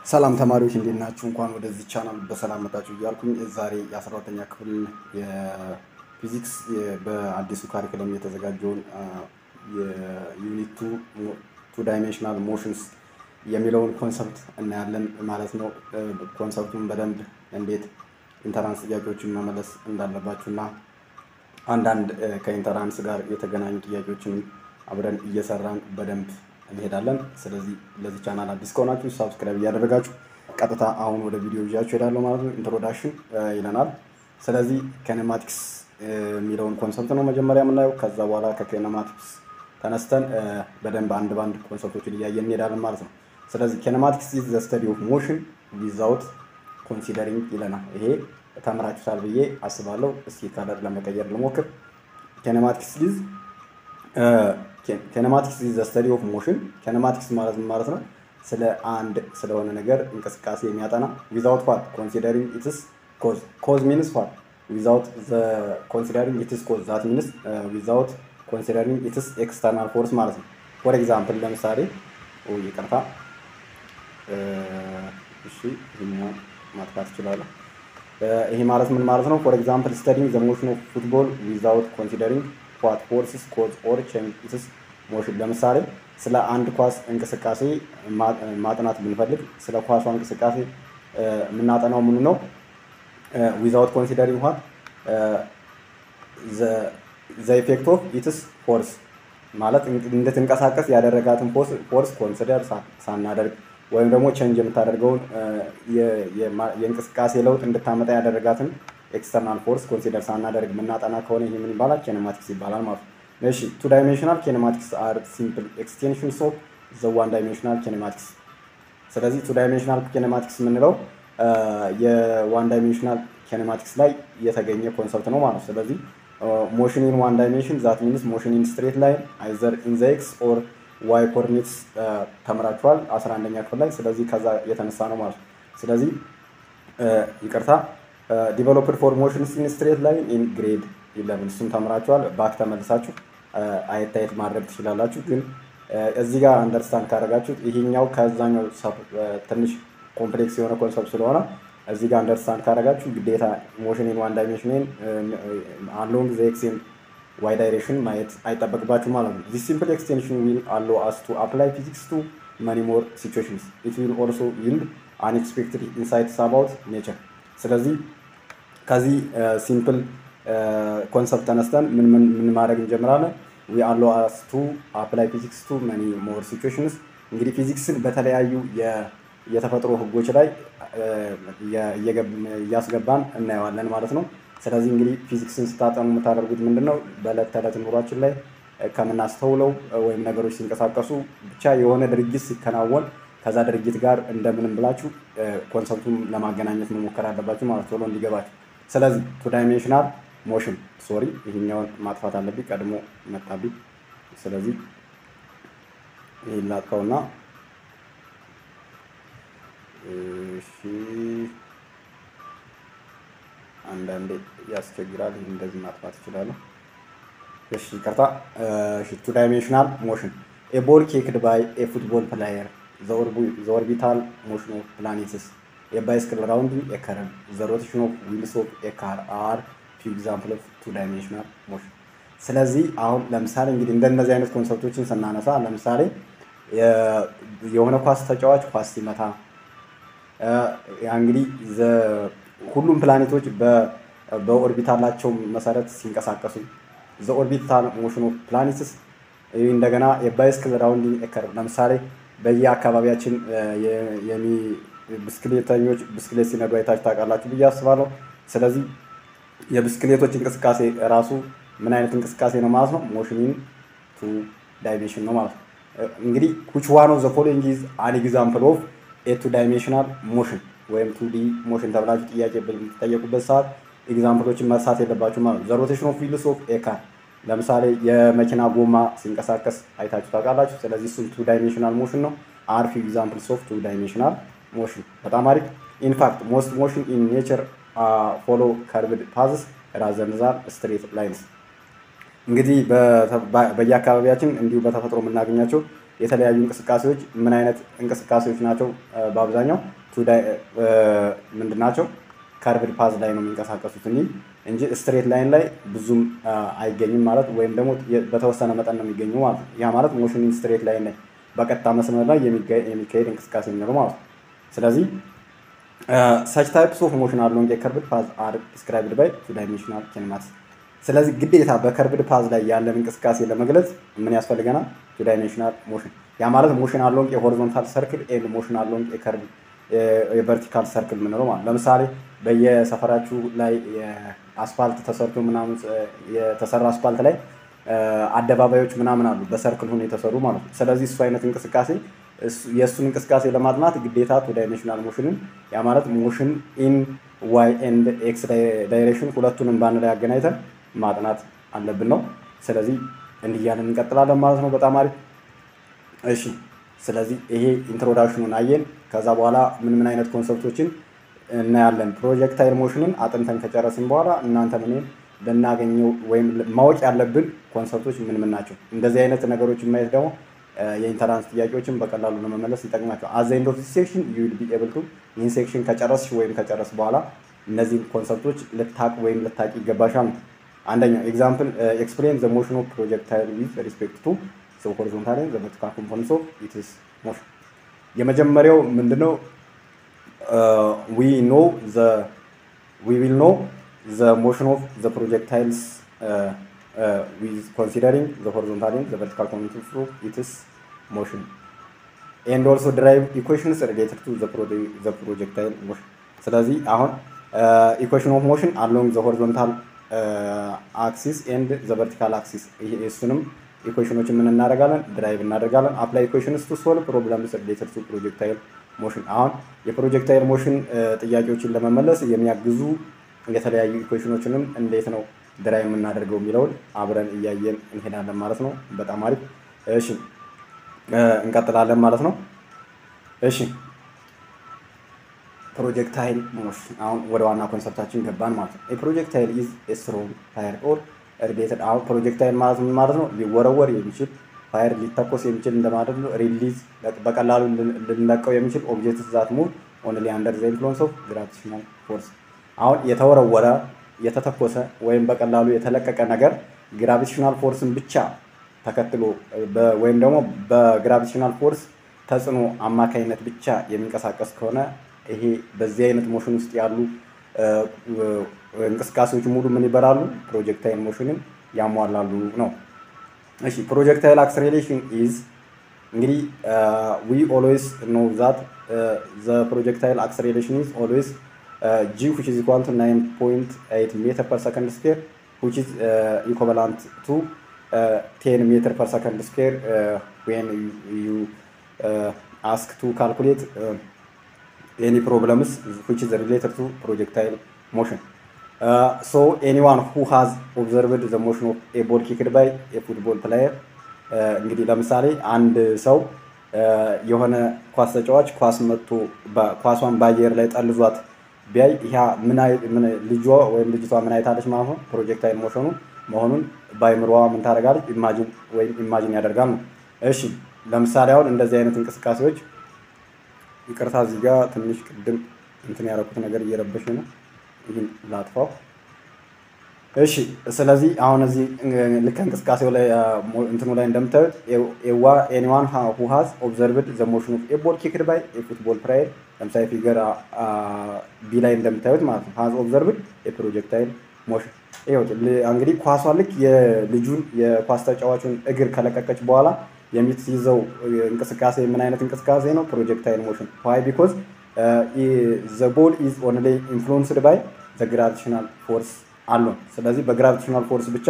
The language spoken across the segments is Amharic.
ሰላም ተማሪዎች እንዴት ናችሁ? እንኳን ወደዚህ ቻናል በሰላም መጣችሁ እያልኩኝ ዛሬ የአስራ ሁለተኛ ክፍል የፊዚክስ በአዲሱ ካሪክለም የተዘጋጀውን የዩኒት ቱ ዳይሜንሽናል ሞሽንስ የሚለውን ኮንሰፕት እናያለን ማለት ነው። ኮንሰፕቱን በደንብ እንዴት ኢንተራንስ ጥያቄዎችን መመለስ እንዳለባችሁ እና አንዳንድ ከኢንተራንስ ጋር የተገናኙ ጥያቄዎችንም አብረን እየሰራን በደንብ እንሄዳለን። ስለዚህ ለዚህ ቻናል አዲስ ከሆናችሁ ሳብስክራይብ እያደረጋችሁ ቀጥታ አሁን ወደ ቪዲዮ ይዣችሁ እሄዳለሁ ማለት ነው። ኢንትሮዳክሽን ይለናል። ስለዚህ ኬኔማቲክስ የሚለውን ኮንሰፕት ነው መጀመሪያ የምናየው። ከዛ በኋላ ከኬኔማቲክስ ተነስተን በደንብ አንድ ባንድ ኮንሰፕቶችን እያየን እንሄዳለን ማለት ነው። ስለዚህ ኬኔማቲክስ ኢዝ ዘ ስተዲ ኦፍ ሞሽን ዊዛውት ኮንሲደሪንግ ይለናል። ይሄ ተምራችሁታል ብዬ አስባለሁ። እስኪ ከለር ለመቀየር ልሞክር። ኬኔማቲክስ ኢዝ ኬኔማቲክስ ኢዝ ዘ ስተዲ ኦፍ ሞሽን። ኬኔማቲክስ ማለት ምን ማለት ነው? ስለ አንድ ስለሆነ ነገር እንቅስቃሴ የሚያጠና ዊዛውት ዋት ኮንሲደሪንግ ኢትስ ኮዝ ኮዝ ሚንስ ዋት ዊዛውት ዘ ኮንሲደሪንግ ኢትስ ኮዝ ዛት ሚንስ ዊዛውት ኮንሲደሪንግ ኢትስ ኤክስተርናል ፎርስ ማለት ነው። ፎር ኤግዛምፕል ለምሳሌ ይቅርታ፣ እሺ ይህኛው ማጥፋት እችላለሁ። ይሄ ማለት ምን ማለት ነው? ፎር ኤግዛምፕል ስተዲንግ ዘ ሞሽን ኦፍ ፉትቦል ዊዛውት ኮንሲደሪንግ ዋት ፎርስስ ኮዝ ኦር ቼንጅ ኢትስ ሞሽን። ለምሳሌ ስለ አንድ ኳስ እንቅስቃሴ ማጥናት ብንፈልግ ስለ ኳሷ እንቅስቃሴ የምናጠናው ምኑ ነው? ዊዛውት ኮንሲደሪንግ ዋት ዘ ኢፌክት ኦፍ ኢትስ ፎርስ ማለት እንድትንቀሳቀስ ያደረጋትን ፎርስ ኮንሲደር ሳናደርግ ወይም ደግሞ ቼንጅ የምታደርገውን የእንቅስቃሴ ለውጥ እንድታመጣ ያደረጋትን ኤክስተርናል ፎርስ ኮንሲደር ሳናደርግ የምናጠና ከሆነ ይህ ምን ይባላል? ኬኔማቲክስ ይባላል ማለት ነው። እሺ ቱ ዳይሜንሽናል ኬኔማቲክስ አር ሲምፕል ኤክስቴንሽንስ ኦፍ ዘ ዋን ዳይሜንሽናል ኬኔማቲክስ። ስለዚህ ቱ ዳይሜንሽናል ኬኔማቲክስ የምንለው የዋን ዳይሜንሽናል ኬኔማቲክስ ላይ የተገኘ ኮንሰፕት ነው ማለት ነው። ስለዚህ ሞሽን ኢን ዋን ዳይሜንሽን ዛት ሚንስ ሞሽን ኢን ስትሬት ላይን አይዘር ኢን ዘ ኤክስ ኦር ዋይ ኮርዲኔትስ ተምራችኋል 11ኛ ክፍል ላይ። ስለዚህ ከዛ የተነሳ ነው ማለት ነው። ስለዚህ ይቅርታ ዲቨሎፕድ ፎር ሞሽንስ ኢን ስትሬት ላይን ኢን ግሬድ ኢለቨን እሱም ተምራችኋል። ባክ ተመልሳችሁ አየት አየት ማድረግ ትችላላችሁ። ግን እዚህ ጋር አንደርስታንድ ካደረጋችሁት ይሄኛው ከዛኛው ትንሽ ኮምፕሌክስ የሆነ ኮንሰፕት ስለሆነ እዚህ ጋር አንደርስታንድ ካደረጋችሁ ግዴታ ሞሽን ኢን ዋን ዳይሜንሽን አሎንግ ዘ ኤክስ ዋይ ዳይሬክሽን ማየት አይጠበቅባችሁ ማለት ነው። ዚስ ሲምፕል ኤክስቴንሽን ዊል አሎ አስ ቱ አፕላይ ፊዚክስ ቱ መኒ ሞር ሲቹዌሽንስ ኢት ዊል ኦልሶ ይልድ አንኤክስፔክትድ ኢንሳይትስ አባውት ኔቸር። ስለዚህ ከዚህ ሲምፕል ኮንሰፕት ተነስተን ምን ምን ማድረግ እንጀምራለን? ዊ አሎ አስ ቱ አፕላይ ፊዚክስ ቱ መኒ ሞር ሲቹዌሽንስ። እንግዲህ ፊዚክስን በተለያዩ የተፈጥሮ ህጎች ላይ እያስገባን እናየዋለን ማለት ነው። ስለዚህ እንግዲህ ፊዚክስን ስታጠኑ የምታደርጉት ምንድን ነው? በዕለት ተዕለት ኑሯችን ላይ ከምናስተውለው ወይም ነገሮች ሲንቀሳቀሱ ብቻ የሆነ ድርጊት ሲከናወን ከዛ ድርጊት ጋር እንደምንም ብላችሁ ኮንሰፕቱን ለማገናኘት መሞከር አለባችሁ ማለት ቶሎ እንዲገባችሁ። ስለዚህ ቱ ዳይሜንሽናል ሞሽን ሶሪ፣ ይህኛውን ማጥፋት አለብኝ ቀድሞ መጣብኝ። ስለዚህ ይህን ላጥፋውና እሺ አንዳንዴ ያስቸግራል። ይህ እንደዚህ ማጥፋት እችላለሁ። እሺ ይቅርታ። ቱ ዳይሜንሽናል ሞሽን ኤ ቦል ኬክድ ባይ ኤ ፉትቦል ፕላየር ዘ ኦርቢታል ሞሽን ኦፍ ፕላኔትስ ኤ ባይስክል ራውንዲንግ ኤ ከረንት ዘ ሮቴሽን ኦፍ ዊልስ ኦፍ ኤ ካር አር ፊው ኤግዛምፕል ኦፍ ቱ ዳይሜንሽናል ሞሽን። ስለዚህ አሁን ለምሳሌ እንግዲህ እንደነዚህ አይነት ኮንሰፕቶችን ስናነሳ ለምሳሌ የሆነ ኳስ ተጫዋች ኳስ ሲመታ እንግዲህ ሁሉም ፕላኔቶች በኦርቢታላቸው መሰረት ሲንቀሳቀሱ ዘ ኦርቢታል ሞሽን ኦፍ ፕላኔትስ እንደገና የባይስክል ራውንዲንግ ኤከር ለምሳሌ በየአካባቢያችን ብስክሌተኞች ብስክሌት ሲነዱ አይታችሁ ታውቃላችሁ ብዬ አስባለሁ። ስለዚህ የብስክሌቶች እንቅስቃሴ ራሱ ምን አይነት እንቅስቃሴ ነው ማለት ነው? ሞሽኒን ቱ ዳይሜንሽን ነው ማለት ነው። እንግዲህ which one of the following is an example of a two dimensional motion ወይም ቱ ዲ ሞሽን ተብላችሁ ጥያቄ በምትጠየቁበት ሰዓት ኤግዛምፕሎችን መርሳት የለባችሁ ማለት ነው። ዘ ሮቴሽን ኦፍ ዊልስ ኦፍ ኤ ካር ለምሳሌ የመኪና ጎማ ሲንቀሳቀስ አይታችሁ ታውቃላችሁ። ስለዚህ እሱም ቱ ዳይሜንሽናል ሞሽን ነው። አር ፊው ኤግዛምፕልስ ኦፍ ቱ ዳይሜንሽናል ሞሽን። በጣም አሪፍ። ኢንፋክት ሞስት ሞሽን ኢን ኔቸር ፎሎ ከርቭድ ፓዝስ ራዘር ዛን ስትሬት ላይንስ። እንግዲህ በየአካባቢያችን እንዲሁ በተፈጥሮ የምናገኛቸው የተለያዩ እንቅስቃሴዎች ምን አይነት እንቅስቃሴዎች ናቸው? በአብዛኛው ምንድን ናቸው? ከርቭድ ፓዝ ላይ ነው የሚንቀሳቀሱት እንጂ ስትሬት ላይን ላይ ብዙም አይገኝም ማለት ወይም ደግሞ በተወሰነ መጠን ነው የሚገኙ ማለት ነው። ያ ማለት ሞሽን ስትሬት ላይን ላይ በቀጥታ መስመር ላይ የሚካሄድ እንቅስቃሴ የሚኖሩ ማለት ነው። ስለዚህ ሰች ታይፕስ ኦፍ ሞሽን አሎንግ የከርቭድ ፓዝ አር ዲስክራይብድ ባይ ቱ ዳይሜንሽናል ኪኔማቲክስ። ስለዚህ ግዴታ በከርቭድ ፓዝ ላይ ያለን እንቅስቃሴ ለመግለጽ ምን ያስፈልገናል? ቱ ዳይሜንሽናል ሞሽን። ያ ማለት ሞሽን አሎንግ የሆሪዞንታል ሰርክል ኤንድ ሞሽን አሎንግ የከርቭ የቨርቲካል ሰርክል የምንለው ማለት ለምሳሌ በየሰፈራችሁ ላይ አስፋልት ተሰርቶ ምናምን የተሰራ አስፋልት ላይ አደባባዮች ምናምን አሉ በሰርክል ሆኖ የተሰሩ ማለት ነው። ስለዚህ እሱ አይነት እንቅስቃሴ የእሱን እንቅስቃሴ ለማጥናት ግዴታ ቱ ዳይሜንሽናል ሞሽንን ያ ማለት ሞሽን ኢን ዋይ ኤንድ ኤክስ ዳይሬክሽን ሁለቱንም በአንድ ላይ አገናኝተን ማጥናት አለብን ነው። ስለዚህ እንዲህ እያለን እንቀጥላለን ማለት ነው። በጣም አሪፍ እሺ። ስለዚህ ይሄ ኢንትሮዳክሽኑን አየን። ከዛ በኋላ ምን ምን አይነት ኮንሰፕቶችን እናያለን። ፕሮጀክታይል ሞሽንን አጥንተን ከጨረስን በኋላ እናንተ ምን ልናገኘው ወይም ማወቅ ያለብን ኮንሰፕቶች ምን ምን ናቸው? እንደዚህ አይነት ነገሮችን ማየት ደግሞ የኢንተራንስ ጥያቄዎችን በቀላሉ ለመመለስ ይጠቅማቸው። አዘ ኤንድ ኦፍ ሴክሽን ዩ ዊል ቢ ኤብል ቱ ይህን ሴክሽን ከጨረስሽ ወይም ከጨረስ በኋላ እነዚህን ኮንሰፕቶች ልታቅ ወይም ልታቂ ይገባሻል። አንደኛው ኤግዛምፕል ኤክስፕሌን ዘ ሞሽን ኦፍ ፕሮጀክታይል ዊዝ ሪስፔክት ቱ ሰው ሆሪዞንታል ዘ ቨርቲካል ኮምፖነንትስ ኦፍ ኢትስ ሞሽን። የመጀመሪያው ምንድነው? ዊ ኖ ዘ ዊ ዊል ኖ ዘ ሞሽን ኦፍ ዘ ፕሮጀክታይልስ ዊዝ ኮንሲደሪንግ ዘ ሆሪዞንታል ዘ ቨርቲካል ኮምፖነንትስ ኦፍ ኢትስ ሞሽን ኤንድ ኦልሶ ድራይቭ ኢኩዌሽንስ ሪሌትድ ቱ ዘ ፕሮጀክታይል ሞሽን። ስለዚህ አሁን ኢኩዌሽን ኦፍ ሞሽን አሎንግ ዘ ሆሪዞንታል አክሲስ ኤንድ ዘ ቨርቲካል አክሲስ እሱንም ኢኩዌሽኖችን ምን እናደርጋለን? ድራይቭ እናደርጋለን። አፕላይ ኢኩዌሽንስ ቱ ሶልቭ ፕሮብለምስ ሪሌትድ ቱ ፕሮጀክታይል ሞሽን። አሁን የፕሮጀክታይል ሞሽን ጥያቄዎችን ለመመለስ የሚያግዙ የተለያዩ ኢኩዌሽኖችንም እንዴት ነው ድራይቭ የምናደርገው የሚለውን አብረን እያየን እንሄዳለን ማለት ነው። በጣም አሪፍ። እሺ እንቀጥላለን ማለት ነው። እሺ ፕሮጀክታይል ሞሽን አሁን ወደ ዋና ኮንሰፕታችን ገባን ማለት ነው። የፕሮጀክታይል ኢዝ ስትሮንግ ፋየር ኦር ሪሌትድ አሁን ፕሮጀክታይል ማለት ምን ማለት ነው? ሊወረወር የሚችል ፋየር ሊተኮስ የሚችል እንደማለት ነው። ሪሊዝ በቀላሉ ልንለቀው የሚችል ኦብጀክት ዛት ሙቭ ኦንሊ አንደር ዘ ኢንፍሉዌንስ ኦፍ ግራቪቴሽናል ፎርስ። አሁን የተወረወረ የተተኮሰ ወይም በቀላሉ የተለቀቀ ነገር ግራቪቴሽናል ፎርስን ብቻ ተከትሎ ወይም ደግሞ በግራቪቴሽናል ፎርስ ተጽዕኖ አማካኝነት ብቻ የሚንቀሳቀስ ከሆነ ይሄ በዚህ አይነት ሞሽን ውስጥ ያሉ እንቅስቃሴዎች ሙሉ ምን ይበላሉ? ፕሮጀክታይል ሞሽንን ያሟላሉ ነው። እሺ ፕሮጀክታይል አክስሬሌሽን ኢዝ እንግዲህ ዊ ኦልዌይስ ኖ ዛት ዘ ፕሮጀክታይል አክስሬሌሽን ኢዝ ኦልዌይስ ጂ ዊች ኢዝ ኢኳል ቱ 9.8 ሜትር ፐር ሰከንድ ስኩዌር ዊች ኢዝ ኢኩቫላንት ቱ 10 ሜትር ፐር ሰከንድ ስኩዌር ዌን ዩ አስክ ቱ ካልኩሌት any problems which is related to projectile motion. Uh, so anyone who has observed the motion of a ball kicked by a football player እንግዲህ ለምሳሌ አንድ ሰው የሆነ ኳስ ተጫዋች ኳስ መጥቶ ኳሷን በአየር ላይ ጠልዟት ቢያይ ያ ምን ልጇ ወይም ልጅቷ ምን አይታለች ማለት ነው ፕሮጀክታይል ሞሽኑ መሆኑን በአይምሮዋ ምን ታደርጋለች ኢማጂን ወይም ኢማጂን ያደርጋል ነው። እሺ ለምሳሌ አሁን እንደዚህ አይነት እንቅስቃሴዎች ይቅርታ እዚህ ጋር ትንሽ ቅድም እንትን ያደረኩት ነገር እየረበሽ ነው። ይህን ላጥፋው። እሺ ስለዚህ አሁን እዚህ ልክ እንቅስቃሴው ላይ እንትኑ ላይ እንደምታዩት ኤዋ ኤኒዋን ሁ ሃዝ ኦብዘርቭድ ዘ ሞሽን ኦፍ ኤ ቦል ኪክድ ባይ ኤ ፉትቦል ፕላየር ለምሳሌ ፊገር ቢ ላይ እንደምታዩት ማለት ነው ሃዝ ኦብዘርቭድ ኤ ፕሮጀክታይል ሞሽን። ይኸው እንግዲህ ኳሷ ልክ የልጁን የኳስ ተጫዋቹን እግር ከለቀቀች በኋላ የምትይዘው እንቅስቃሴ ምን አይነት እንቅስቃሴ ነው? ፕሮጀክታይል ሞሽን ዋይ ቢኮዝ ዘ ቦል ኢዝ ኦንሊ ኢንፍሉንስድ ባይ ዘ ግራቪቴሽናል ፎርስ አሎን። ስለዚህ በግራቪቴሽናል ፎርስ ብቻ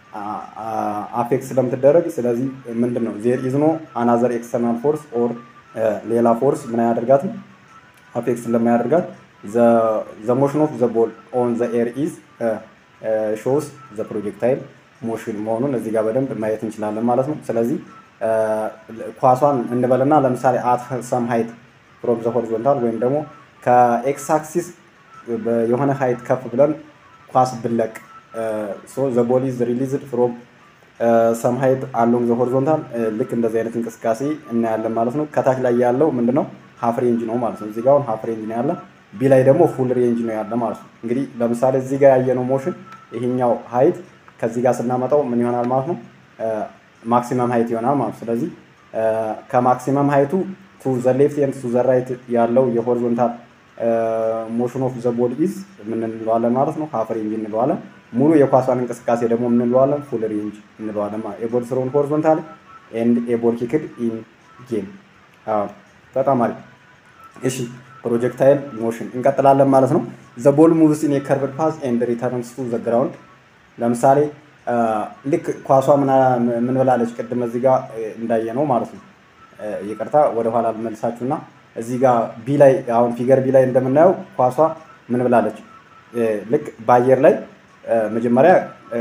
አፌክት ስለምትደረግ ስለዚህ ምንድን ነው ዜር ኢዝ ኖ አናዘር ኤክስተርናል ፎርስ ኦር ሌላ ፎርስ ምን አያደርጋትም አፌክት ስለማያደርጋት ዘ ሞሽን ኦፍ ዘ ቦል ኦን ዘ ኤር ኢዝ ሾውስ ዘ ፕሮጀክታይል ሞሽን መሆኑን እዚህ ጋር በደንብ ማየት እንችላለን ማለት ነው። ስለዚህ ኳሷን እንበልና ለምሳሌ አት ሰም ሃይት ፍሮም ዘ ሆሪዞንታል ወይም ደግሞ ከኤክስ አክሲስ የሆነ ሃይት ከፍ ብለን ኳስ ብለቅ ሶ ዘ ቦል ኢዝ ሪሊዝድ ፍሮም ሰም ሀይት አሎንግ ዘ ሆሪዞንታል ልክ እንደዚህ አይነት እንቅስቃሴ እናያለን ማለት ነው። ከታች ላይ ያለው ምንድነው ሀፍ ሬንጅ ነው ማለት ነው። እዚህ ጋር አሁን ሀፍ ሬንጅ ነው ያለ፣ ቢ ላይ ደግሞ ፉል ሬንጅ ነው ያለ ማለት ነው። እንግዲህ ለምሳሌ እዚህ ጋር ያየነው ሞሽን ይሄኛው ሀይት ከዚህ ጋር ስናመጣው ምን ይሆናል ማለት ነው? ማክሲመም ሀይት ይሆናል ማለት ነው። ስለዚህ ከማክሲመም ሀይቱ ቱ ዘ ሌፍት ኤንድ ቱ ዘ ራይት ያለው የሆሪዞንታል ሞሽን ኦፍ ዘ ቦዲ ኢዝ ምን እንለዋለን ማለት ነው? ሀፍ ሬንጅ እንለዋለን። ሙሉ የኳሷን እንቅስቃሴ ደግሞ ምን እንለዋለን? ፉል ሬንጅ እንለዋለን ማለት ኤቦል ስሮን ሆሪዞንታል ኤንድ ኤቦል ኪክድ ኢን ጌም። በጣም አሪፍ። እሺ ፕሮጀክታይል ሞሽን እንቀጥላለን ማለት ነው። ዘ ቦል ሙቭስ ኢን የከርቭድ ፓዝ ኤንድ ሪተርንስ ቱ ዘ ግራውንድ። ለምሳሌ ልክ ኳሷ ምን ብላለች? ቅድም እዚህ ጋር እንዳየ ነው ማለት ነው። ይቅርታ ወደኋላ ልመልሳችሁና እዚህ ጋር ቢ ላይ አሁን ፊገር ቢ ላይ እንደምናየው ኳሷ ምን ብላለች? ልክ በአየር ላይ መጀመሪያ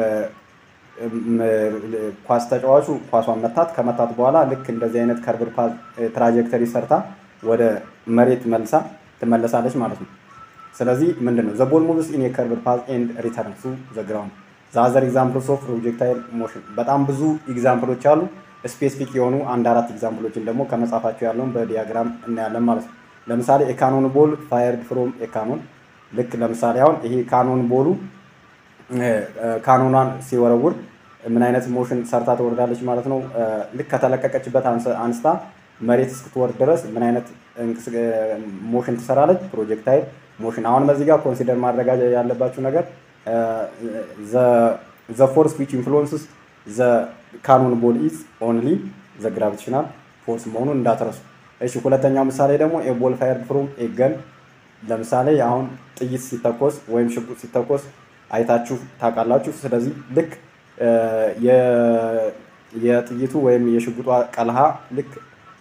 ኳስ ተጫዋቹ ኳሷን መታት። ከመታት በኋላ ልክ እንደዚህ አይነት ከርቭድ ፓዝ ትራጀክተሪ ሰርታ ወደ መሬት መልሳ ትመለሳለች ማለት ነው። ስለዚህ ምንድን ነው ዘ ቦል ሙቭስ ኢን የከርቭድ ፓዝ ኤንድ ሪተርን ቱ ዘ ግራውንድ ዛዘር ኤግዛምፕልስ ኦፍ ፕሮጀክታይል ሞሽን። በጣም ብዙ ኤግዛምፕሎች አሉ። ስፔሲፊክ የሆኑ አንድ አራት ኤግዛምፕሎችን ደግሞ ከመጻፋቸው ያለውን በዲያግራም እናያለን ማለት ነው። ለምሳሌ የካኖን ቦል ፋየርድ ፍሮም የካኖን ልክ ለምሳሌ አሁን ይሄ ካኖን ቦሉ ካኖኗን ሲወረውር ምን አይነት ሞሽን ሰርታ ትወርዳለች ማለት ነው። ልክ ከተለቀቀችበት አንስታ መሬት እስክትወርድ ድረስ ምን አይነት ሞሽን ትሰራለች? ፕሮጀክታይል ሞሽን። አሁን በዚህ ጋር ኮንሲደር ማድረግ ያለባችሁ ነገር ዘ ፎርስ ዊች ኢንፍሉወንስስ ዘ ካኖን ቦል ኢዝ ኦንሊ ዘ ግራቪቴሽናል ፎርስ መሆኑን እንዳትረሱ። እሺ ሁለተኛው ምሳሌ ደግሞ ኤቦል ፋየርድ ፍሮም ኤገን። ለምሳሌ አሁን ጥይት ሲተኮስ ወይም ሽጉጥ ሲተኮስ አይታችሁ ታውቃላችሁ። ስለዚህ ልክ የጥይቱ ወይም የሽጉጧ ቀልሃ ልክ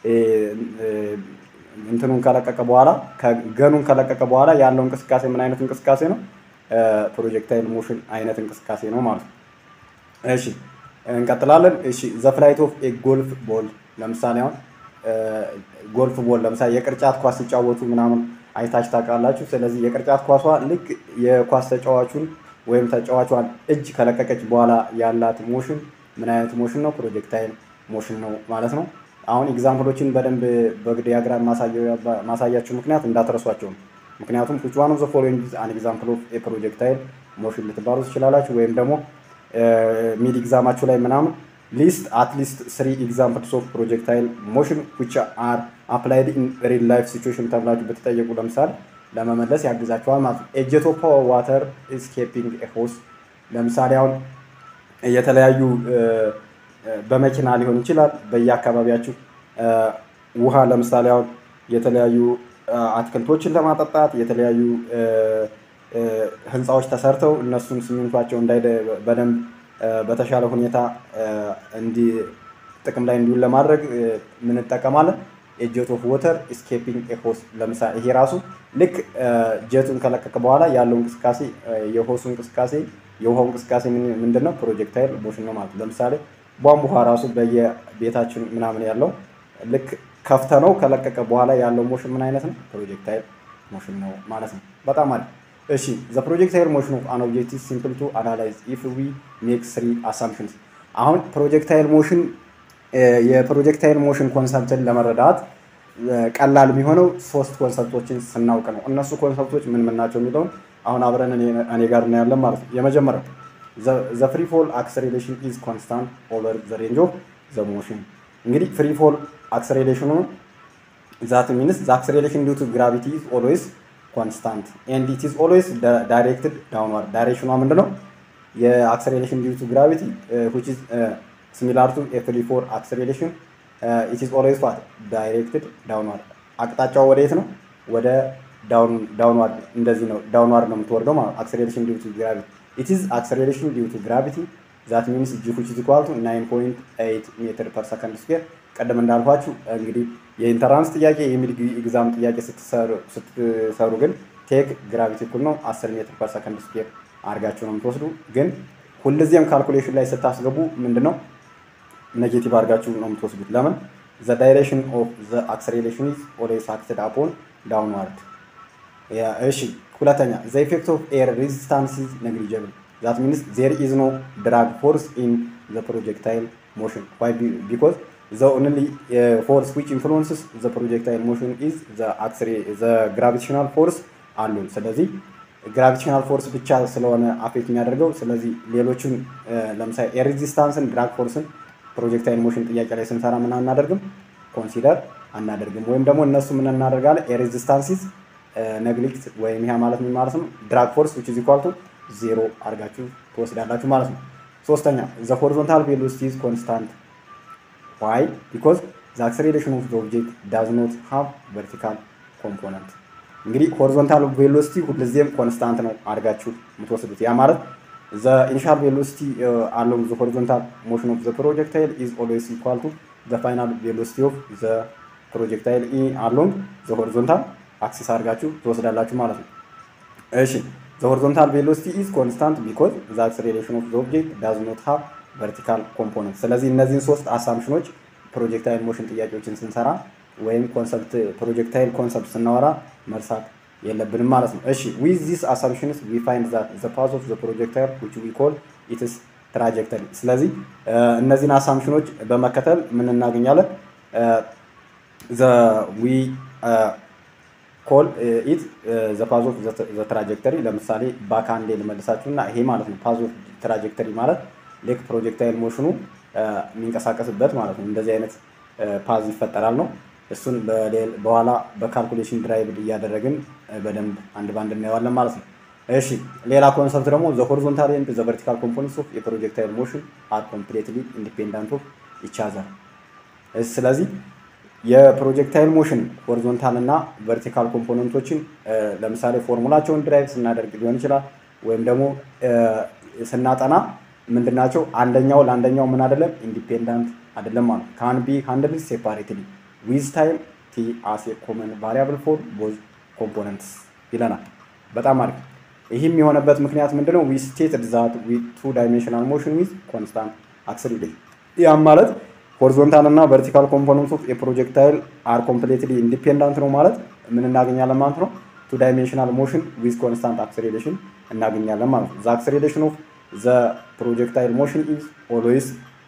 እንትኑን ከለቀቀ በኋላ ገኑን ከለቀቀ በኋላ ያለው እንቅስቃሴ ምን አይነት እንቅስቃሴ ነው? ፕሮጀክታይል ሞሽን አይነት እንቅስቃሴ ነው ማለት ነው። እሺ እንቀጥላለን። እሺ ዘ ፍላይት ኦፍ ኤ ጎልፍ ቦል ለምሳሌ አሁን ጎልፍ ቦል ለምሳሌ የቅርጫት ኳስ ሲጫወቱ ምናምን አይታች ታውቃላችሁ። ስለዚህ የቅርጫት ኳሷ ልክ የኳስ ተጫዋቹን ወይም ተጫዋቿን እጅ ከለቀቀች በኋላ ያላት ሞሽን ምን አይነት ሞሽን ነው? ፕሮጀክታይል ሞሽን ነው ማለት ነው። አሁን ኤግዛምፕሎችን በደንብ በዲያግራም ማሳያችሁ ምክንያት እንዳትረሷቸው ነው። ምክንያቱም ዊች ዋን ኦፍ ዘ ፎሎዊንግ ኢዝ አን ኤግዛምፕል ኦፍ ኤ ፕሮጀክታይል ሞሽን ልትባሉ ትችላላችሁ። ወይም ደግሞ ሚድ ኤግዛማችሁ ላይ ምናምን ሊስት አትሊስት ስሪ ኤግዛምፕልስ ኦፍ ፕሮጀክታይል ሞሽን ዊች አር አፕላይድ ኢን ሪል ላይፍ ሲቹዌሽን ተብላችሁ ብትጠየቁ ለምሳሌ ለመመለስ ያግዛችኋል ማለት ነው። ኤጀት ኦፍ ዋተር ኢስኬፒንግ ሆስ ለምሳሌ አሁን የተለያዩ በመኪና ሊሆን ይችላል። በየአካባቢያችሁ ውሃ ለምሳሌ አሁን የተለያዩ አትክልቶችን ለማጠጣት የተለያዩ ህንፃዎች ተሰርተው እነሱን ሲሚንቷቸው እንዳይ በደንብ በተሻለ ሁኔታ እንዲ ጥቅም ላይ እንዲውል ለማድረግ ምን እንጠቀማለን? ኤጀት ኦፍ ወተር ኢስኬፒንግ ሆስ ለምሳሌ ይሄ ራሱ ልክ ጀቱን ከለቀቀ በኋላ ያለው እንቅስቃሴ የሆሱ እንቅስቃሴ የውሃው እንቅስቃሴ ምንድን ነው? ፕሮጀክታይል ሞሽን ነው ማለት ነው። ለምሳሌ ቧንቧ ውሃ ራሱ በየቤታችን ምናምን ያለው ልክ ከፍተ ነው ከለቀቀ በኋላ ያለው ሞሽን ምን አይነት ነው? ፕሮጀክታይል ሞሽን ነው ማለት ነው። በጣም አሪፍ። እሺ ዘ ፕሮጀክታይል ሞሽን ኦፍ አን ኦብጀክት ሲምፕል ቱ አናላይዝ ኢፍ ዊ ሜክ ስሪ አሳምፕሽንስ። አሁን ፕሮጀክታይል ሞሽን የፕሮጀክታይል ሞሽን ኮንሰፕትን ለመረዳት ቀላል የሚሆነው ሶስት ኮንሰፕቶችን ስናውቅ ነው። እነሱ ኮንሰፕቶች ምን ምን ናቸው የሚለውን አሁን አብረን እኔ ጋር እናያለን ማለት ነው። የመጀመሪያው ዘ ፍሪ ፎል አክሰሌሬሽን ኢዝ ኮንስታንት ኦቨር ዘ ሬንጅ ኦፍ ዘ ሞሽን። እንግዲህ ፍሪ ፎል አክሰሌሬሽኑ ዛት ሚንስ ዘ አክሰሌሬሽን ዲው ቱ ግራቪቲ ኢዝ ኦልዌይስ ኮንስታንት ኤንድ ኢት ኢዝ ኦልዌይስ ዳይሬክትድ ዳውንዋርድ። ዳይሬክሽኗ ምንድነው? የአክሰሌሬሽን ዲው ቱ ግራቪቲ ዊች ኢዝ ሲሚላር ቱ ኤ ፍሪ ፎል አክሰሌሬሽን ኢት ኢዝ ኦልዌይስ ዋት ዳይሬክትድ ዳውንዋርድ። አቅጣጫው ወደየት ነው? ወደ ዳውንዋርድ እንደዚህ ነው። ዳውንዋርድ ነው የምትወርደው ማለት አክሰሌሬሽን ዲው ቱ ግራቪቲ ኢት ኢዝ አክሰሌሬሽን ዲው ቱ ግራቪቲ ዛት ሚንስ ጂ ዊች ኢዝ ኢኳል ቱ 9.8 ሜትር ፐር ሰከንድ ስኩዌር። ቀደም እንዳልኳችሁ እንግዲህ የኢንተራንስ ጥያቄ የሚድ ኤግዛም ጥያቄ ስትሰሩ ግን ቴክ ግራቪቲ እኩል ነው 10 ሜትር ፐር ሰከንድ ስኩዌር አድርጋችሁ ነው የምትወስዱ። ግን ሁልጊዜም ካልኩሌሽን ላይ ስታስገቡ ምንድን ነው ኔጌቲቭ አድርጋችሁ ነው የምትወስዱት። ለምን ዘ ዳይሬክሽን ኦፍ ዘ አክሰሌሬሽን ኢዝ ኦልዌይስ አክትድ አፖን ዳውንዋርድ። እሺ ሁለተኛ ዘ ኢፌክት ኦፍ ኤር ሬዚስታንስ ኢዝ ነግሊጀብል። ዛት ሚንስ ዜር ኢዝ ኖ ድራግ ፎርስ ኢን ዘ ፕሮጀክታይል ሞሽን ዋይ ቢኮዝ ዘ ኦንሊ ፎርስ ዊች ኢንፍሉንስስ ዘ ፕሮጀክታይል ሞሽን ኢዝ ዘ ግራቪቴሽናል ፎርስ አሉን። ስለዚህ ግራቪቴሽናል ፎርስ ብቻ ስለሆነ አፌክት የሚያደርገው ስለዚህ ሌሎችን ለምሳሌ የሬዚስታንስን ድራግ ፎርስን ፕሮጀክታይል ሞሽን ጥያቄ ላይ ስንሰራ ምን አናደርግም ኮንሲደር አናደርግም። ወይም ደግሞ እነሱ ምን እናደርጋለን የሬዚስታንሲዝ ነግሊክት ወይም ይህ ማለት ምን ማለት ነው ድራግ ፎርስ ዊች ኢዝ ኢኳል ቱ ዜሮ አድርጋችሁ ትወስዳላችሁ ማለት ነው። ሶስተኛ ዘ ሆሪዞንታል ቬሎሲቲ ኢዝ ኮንስታንት ዋይ ቢኮዝ ዘ አክሰሌሬሽን ኦፍ ዘ ኦብጀክት ዳዝ ኖት ሃቭ ቨርቲካል ኮምፖነንት እንግዲህ ሆሪዞንታል ቬሎሲቲ ሁልጊዜም ኮንስታንት ነው አድርጋችሁ የምትወስዱት። ያ ማለት ዘ ኢኒሻል ቬሎሲቲ አሎንግ ዘ ሆሪዞንታል ሞሽን ኦፍ ዘ ፕሮጀክታይል ኢዝ ኦልዌይስ ኢኳል ቱ ዘ ፋይናል ቬሎሲቲ ኦፍ ዘ ፕሮጀክታይል ኢ አሎንግ ዘ ሆሪዞንታል አክሲስ አድርጋችሁ ትወስዳላችሁ ማለት ነው። እሺ ዘ ሆሪዞንታል ቬሎሲቲ ኢዝ ኮንስታንት ቢኮዝ ዘ አክሰሌሬሽን ኦፍ ዘ ኦብጀክት ዳዝ ኖት ሃቭ ቨርቲካል ኮምፖነንት። ስለዚህ እነዚህን ሶስት አሳምሽኖች ፕሮጀክታይል ሞሽን ጥያቄዎችን ስንሰራ ወይም ኮንሰፕት ፕሮጀክታይል ኮንሰፕት ስናወራ መርሳት የለብንም ማለት ነው። እሺ ዊዝ ዚስ አሳምፕሽንስ ዊ ፋይንድ ዛት ዘ ፓዝ ኦፍ ዘ ፕሮጀክታይል ዊች ዊ ኮል ኢትስ ትራጀክተሪ። ስለዚህ እነዚህን አሳምፕሽኖች በመከተል ምን እናገኛለን? ዘ ዊ ኮል ኢት ዘ ፓዝ ኦፍ ዘ ትራጀክተሪ። ለምሳሌ ባክ አንዴ ልመልሳችሁ እና ይሄ ማለት ነው ፓዝ ኦፍ ትራጀክተሪ ማለት ልክ ፕሮጀክታይል ሞሽኑ የሚንቀሳቀስበት ማለት ነው። እንደዚህ አይነት ፓዝ ይፈጠራል ነው እሱን በኋላ በካልኩሌሽን ድራይቭ እያደረግን በደንብ አንድ ባንድ እናየዋለን ማለት ነው። እሺ ሌላ ኮንሰፕት ደግሞ ዘ ሆሪዞንታል ኤንድ ዘ ቨርቲካል ኮምፖነንትስ ኦፍ የፕሮጀክታይል ሞሽን አር ኮምፕሌትሊ ኢንዲፔንዳንት ኦፍ ኢች አዘር። ስለዚህ የፕሮጀክታይል ሞሽን ሆሪዞንታል እና ቨርቲካል ኮምፖነንቶችን ለምሳሌ ፎርሙላቸውን ድራይቭ ስናደርግ ሊሆን ይችላል ወይም ደግሞ ስናጠና ምንድናቸው አንደኛው ለአንደኛው ምን አይደለም ኢንዲፔንዳንት አይደለም ማለት ካን ቢ ሃንድል ሴፓሬትሊ ዊዝ ታይም ቲ አስ ኮመን ቫሪያብል ፎር ቦዝ ኮምፖነንትስ ይለናል። በጣም አሪፍ። ይህም የሆነበት ምክንያት ምንድነው? ዊ ስቴትድ ዛት ቱ ዳይሜንሽናል ሞሽን ዊዝ ኮንስታንት አክስሌሬሽን። ያም ማለት ሆሪዞንታል እና ቨርቲካል ኮምፖነንት ኦፍ የፕሮጀክታይል አር ኮምፕሌትሊ ኢንዲፔንዳንት ነው ማለት ምን እናገኛለን ማለት ነው? ቱ ዳይሜንሽናል ሞሽን ዊዝ ኮንስታንት አክስሌሬሽን እናገኛለን ማለት ነው። ዘ አክስሌሬሽን ኦፍ ዘ ፕሮጀክታይል ሞሽን ኢዝ ኦልዌይስ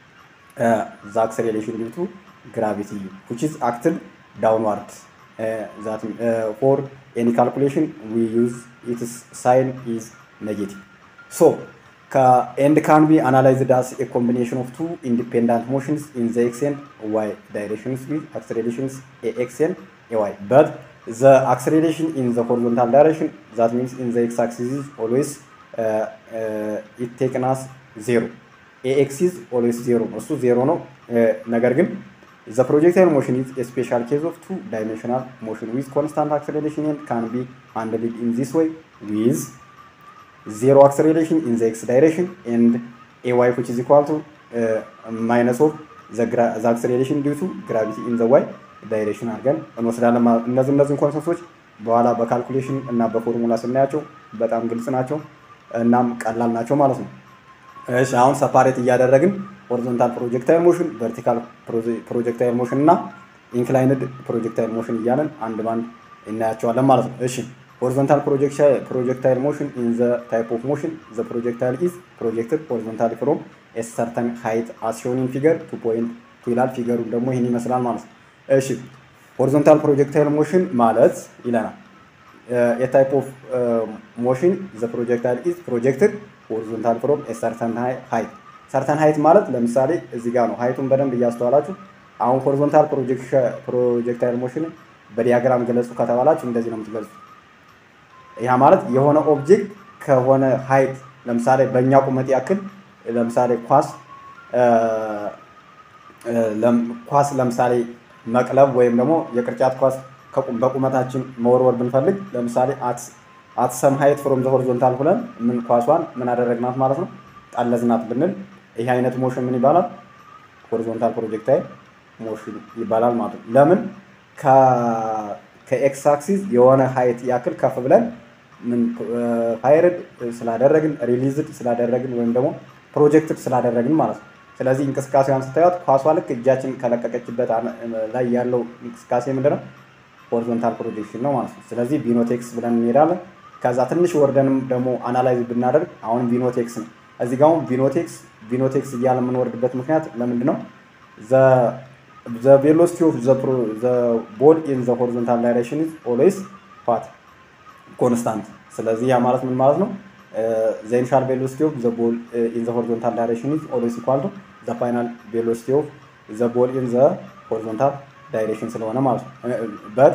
ዘ አክስሌሬሽን ዲው ቱ gravity which is acted downward uh, that uh, for any calculation we use its sign is negative so ca and can be analyzed as a combination of two independent motions in the x and y directions with accelerations ax and ay but the acceleration in the horizontal direction that means in the x-axis is always uh, uh, it taken as zero ax is always zero እሱ ዜሮ ነው ነገር ግን The projectile motion is a special case of two-dimensional motion with constant acceleration and can be handled in this way with zero acceleration in the x direction and ay which is equal to uh, minus of the, the acceleration due to gravity in the y direction አድርገን እንወስዳለን ማለት እነዚህ እነዚህን ኮንሰፕቶች በኋላ በካልኩሌሽን እና በፎርሙላ ስናያቸው በጣም ግልጽ ናቸው እናም ቀላል ናቸው ማለት ነው። እሺ አሁን ሰፓሬት እያደረግን ሆሪዞንታል ፕሮጀክታይል ሞሽን፣ ቨርቲካል ፕሮጀክታይል ሞሽን እና ኢንክላይንድ ፕሮጀክታይል ሞሽን እያለን አንድ ባንድ እናያቸዋለን ማለት ነው። እሺ ሆሪዞንታል ፕሮጀክታይል ሞሽን ኢን ዘ ታይፕ ኦፍ ሞሽን ዘ ፕሮጀክታይል ኢዝ ፕሮጀክትድ ሆሪዞንታሊ ፍሮም ኤ ሰርተን ሃይት አስ ሾን ኢን ፊገር ቱ ፖይንት ቱ ይላል። ፊገሩ ደግሞ ይህን ይመስላል ማለት ነው። እሺ ሆሪዞንታል ፕሮጀክታይል ሞሽን ማለት ይለናል ኤ ታይፕ ኦፍ ሞሽን ዘ ፕሮጀክታይል ኢዝ ፕሮጀክትድ ሆሪዞንታል ፍሮም ኤ ሰርተን ሃይት ሰርተን ሃይት ማለት ለምሳሌ እዚህ ጋር ነው። ሃይቱን በደንብ እያስተዋላችሁ አሁን ሆሪዞንታል ፕሮጀክታይል ሞሽንን በዲያግራም ገለጹ ከተባላችሁ እንደዚህ ነው የምትገልጹ። ያ ማለት የሆነ ኦብጀክት ከሆነ ሃይት ለምሳሌ በእኛ ቁመት ያክል ለምሳሌ ኳስ ኳስ ለምሳሌ መቅለብ ወይም ደግሞ የቅርጫት ኳስ በቁመታችን መወርወር ብንፈልግ ለምሳሌ አት ሰም ሃይት ፍሮም ዘ ሆሪዞንታል ሁለን ምን ኳሷን ምን አደረግናት ማለት ነው ጠለዝናት ብንል ይህ አይነት ሞሽን ምን ይባላል? ሆሪዞንታል ፕሮጀክታይል ሞሽን ይባላል ማለት ነው። ለምን ከኤክስ አክሲስ የሆነ ሃይት ያክል ከፍ ብለን ምን ፋይርድ ስላደረግን ሪሊዝድ ስላደረግን ወይም ደግሞ ፕሮጀክትድ ስላደረግን ማለት ነው። ስለዚህ እንቅስቃሴዋን ስታዩት ኳሷ ልክ እጃችን ከለቀቀችበት ላይ ያለው እንቅስቃሴ ምንድነው? ሆሪዞንታል ፕሮጀክሽን ነው ማለት ነው። ስለዚህ ቢኖቴክስ ብለን እንሄዳለን። ከዛ ትንሽ ወርደንም ደግሞ አናላይዝ ብናደርግ አሁን ቪኖቴክስ ነው። እዚህ ጋር አሁን ቪኖቴክስ ቪኖቴክስ እያለ የምንወርድበት ምክንያት ለምንድን ነው? ዘ ቬሎሲቲ ኦፍ ዘ ቦል ኢን ዘ ሆሪዞንታል ዳይሬክሽን ኢዝ ኦልዌይስ ፓት ኮንስታንት። ስለዚህ ያ ማለት ምን ማለት ነው? ዘ ኢኒሻል ቬሎሲቲ ኦፍ ዘ ቦል ኢን ዘ ሆሪዞንታል ዳይሬክሽን ኢዝ ኦልዌይስ ኢኳል ቱ ዘ ፋይናል ቬሎሲቲ ኦፍ ዘ ቦል ኢን ዘ ሆሪዞንታል ዳይሬክሽን ስለሆነ ማለት ነው። በት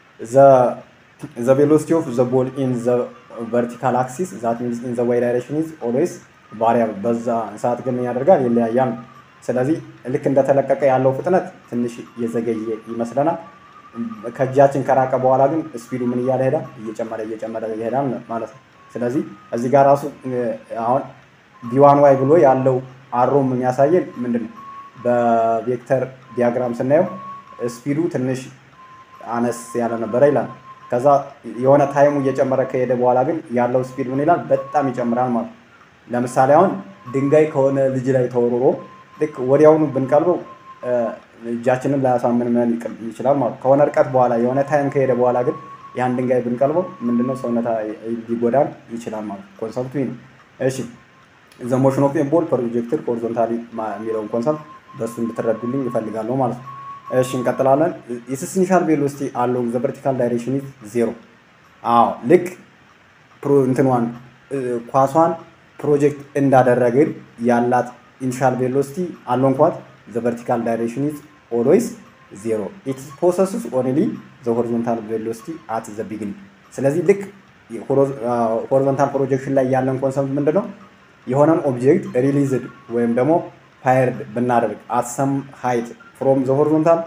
ዘ ቬሎሲቲ ኦፍ ዘ ቦል ኢን ዘ ቨርቲካል አክሲስ ዛት ሚንስ ኢን ዘ ዋይ ዳይሬክሽን ኢዝ ኦልዌይስ ቫሪያብል። በዛ ሰዓት ግን ያደርጋል ይለያያል። ስለዚህ ልክ እንደተለቀቀ ያለው ፍጥነት ትንሽ የዘገየ ይመስለናል። ከእጃችን ከራቀ በኋላ ግን ስፒዱ ምን እያለ ሄዳል? እየጨመረ እየጨመረ ይሄዳል ማለት ነው። ስለዚህ እዚህ ጋር ራሱ አሁን ቢዋን ዋይ ብሎ ያለው አሮም የሚያሳየን ምንድን ነው? በቬክተር ዲያግራም ስናየው ስፒዱ ትንሽ አነስ ያለ ነበረ ይላል። ከዛ የሆነ ታይሙ እየጨመረ ከሄደ በኋላ ግን ያለው ስፒድ ምን ይላል? በጣም ይጨምራል ማለት ነው። ለምሳሌ አሁን ድንጋይ ከሆነ ልጅ ላይ ተወርሮ ልክ ወዲያውኑ ብንቀልበው እጃችንን ላያሳምን ምን ይችላል ማለት ከሆነ ርቀት በኋላ የሆነ ታይም ከሄደ በኋላ ግን ያን ድንጋይ ብንቀልበው ምንድነው ሰውነት ሊጎዳን ይችላል ማለት ኮንሰፕቱ ነው። እሺ ዘ ሞሽን ኦፍ ኤ ቦል ፕሮጀክትድ ሆሪዞንታሊ የሚለውን ኮንሰፕት በእሱ እንድትረዱልኝ ይፈልጋለሁ ማለት ነው። እሺ እንቀጥላለን። ኢትስ ኢኒሻል ቬሎሲቲ አሎንግ ዘ ቨርቲካል ዳይሬክሽን ኢዝ ዜሮ። አዎ ልክ እንትኗን ኳሷን ፕሮጀክት እንዳደረግን ያላት ኢኒሻል ቬሎሲቲ አሎንግ ኳት ዘ ቨርቲካል ዳይሬክሽን ኢዝ ኦልዌይስ ዜሮ ኢት ፖሰስስ ኦንሊ ዘ ሆሪዞንታል ቬሎሲቲ አት ዘ ቢግኒንግ። ስለዚህ ልክ ሆሪዞንታል ፕሮጀክሽን ላይ ያለን ኮንሰፕት ምንድን ነው? የሆነን ኦብጀክት ሪሊዝድ ወይም ደግሞ ፋየርድ ብናደርግ አት ሰም ሃይት ፍሮም ዘ ሆሪዞንታል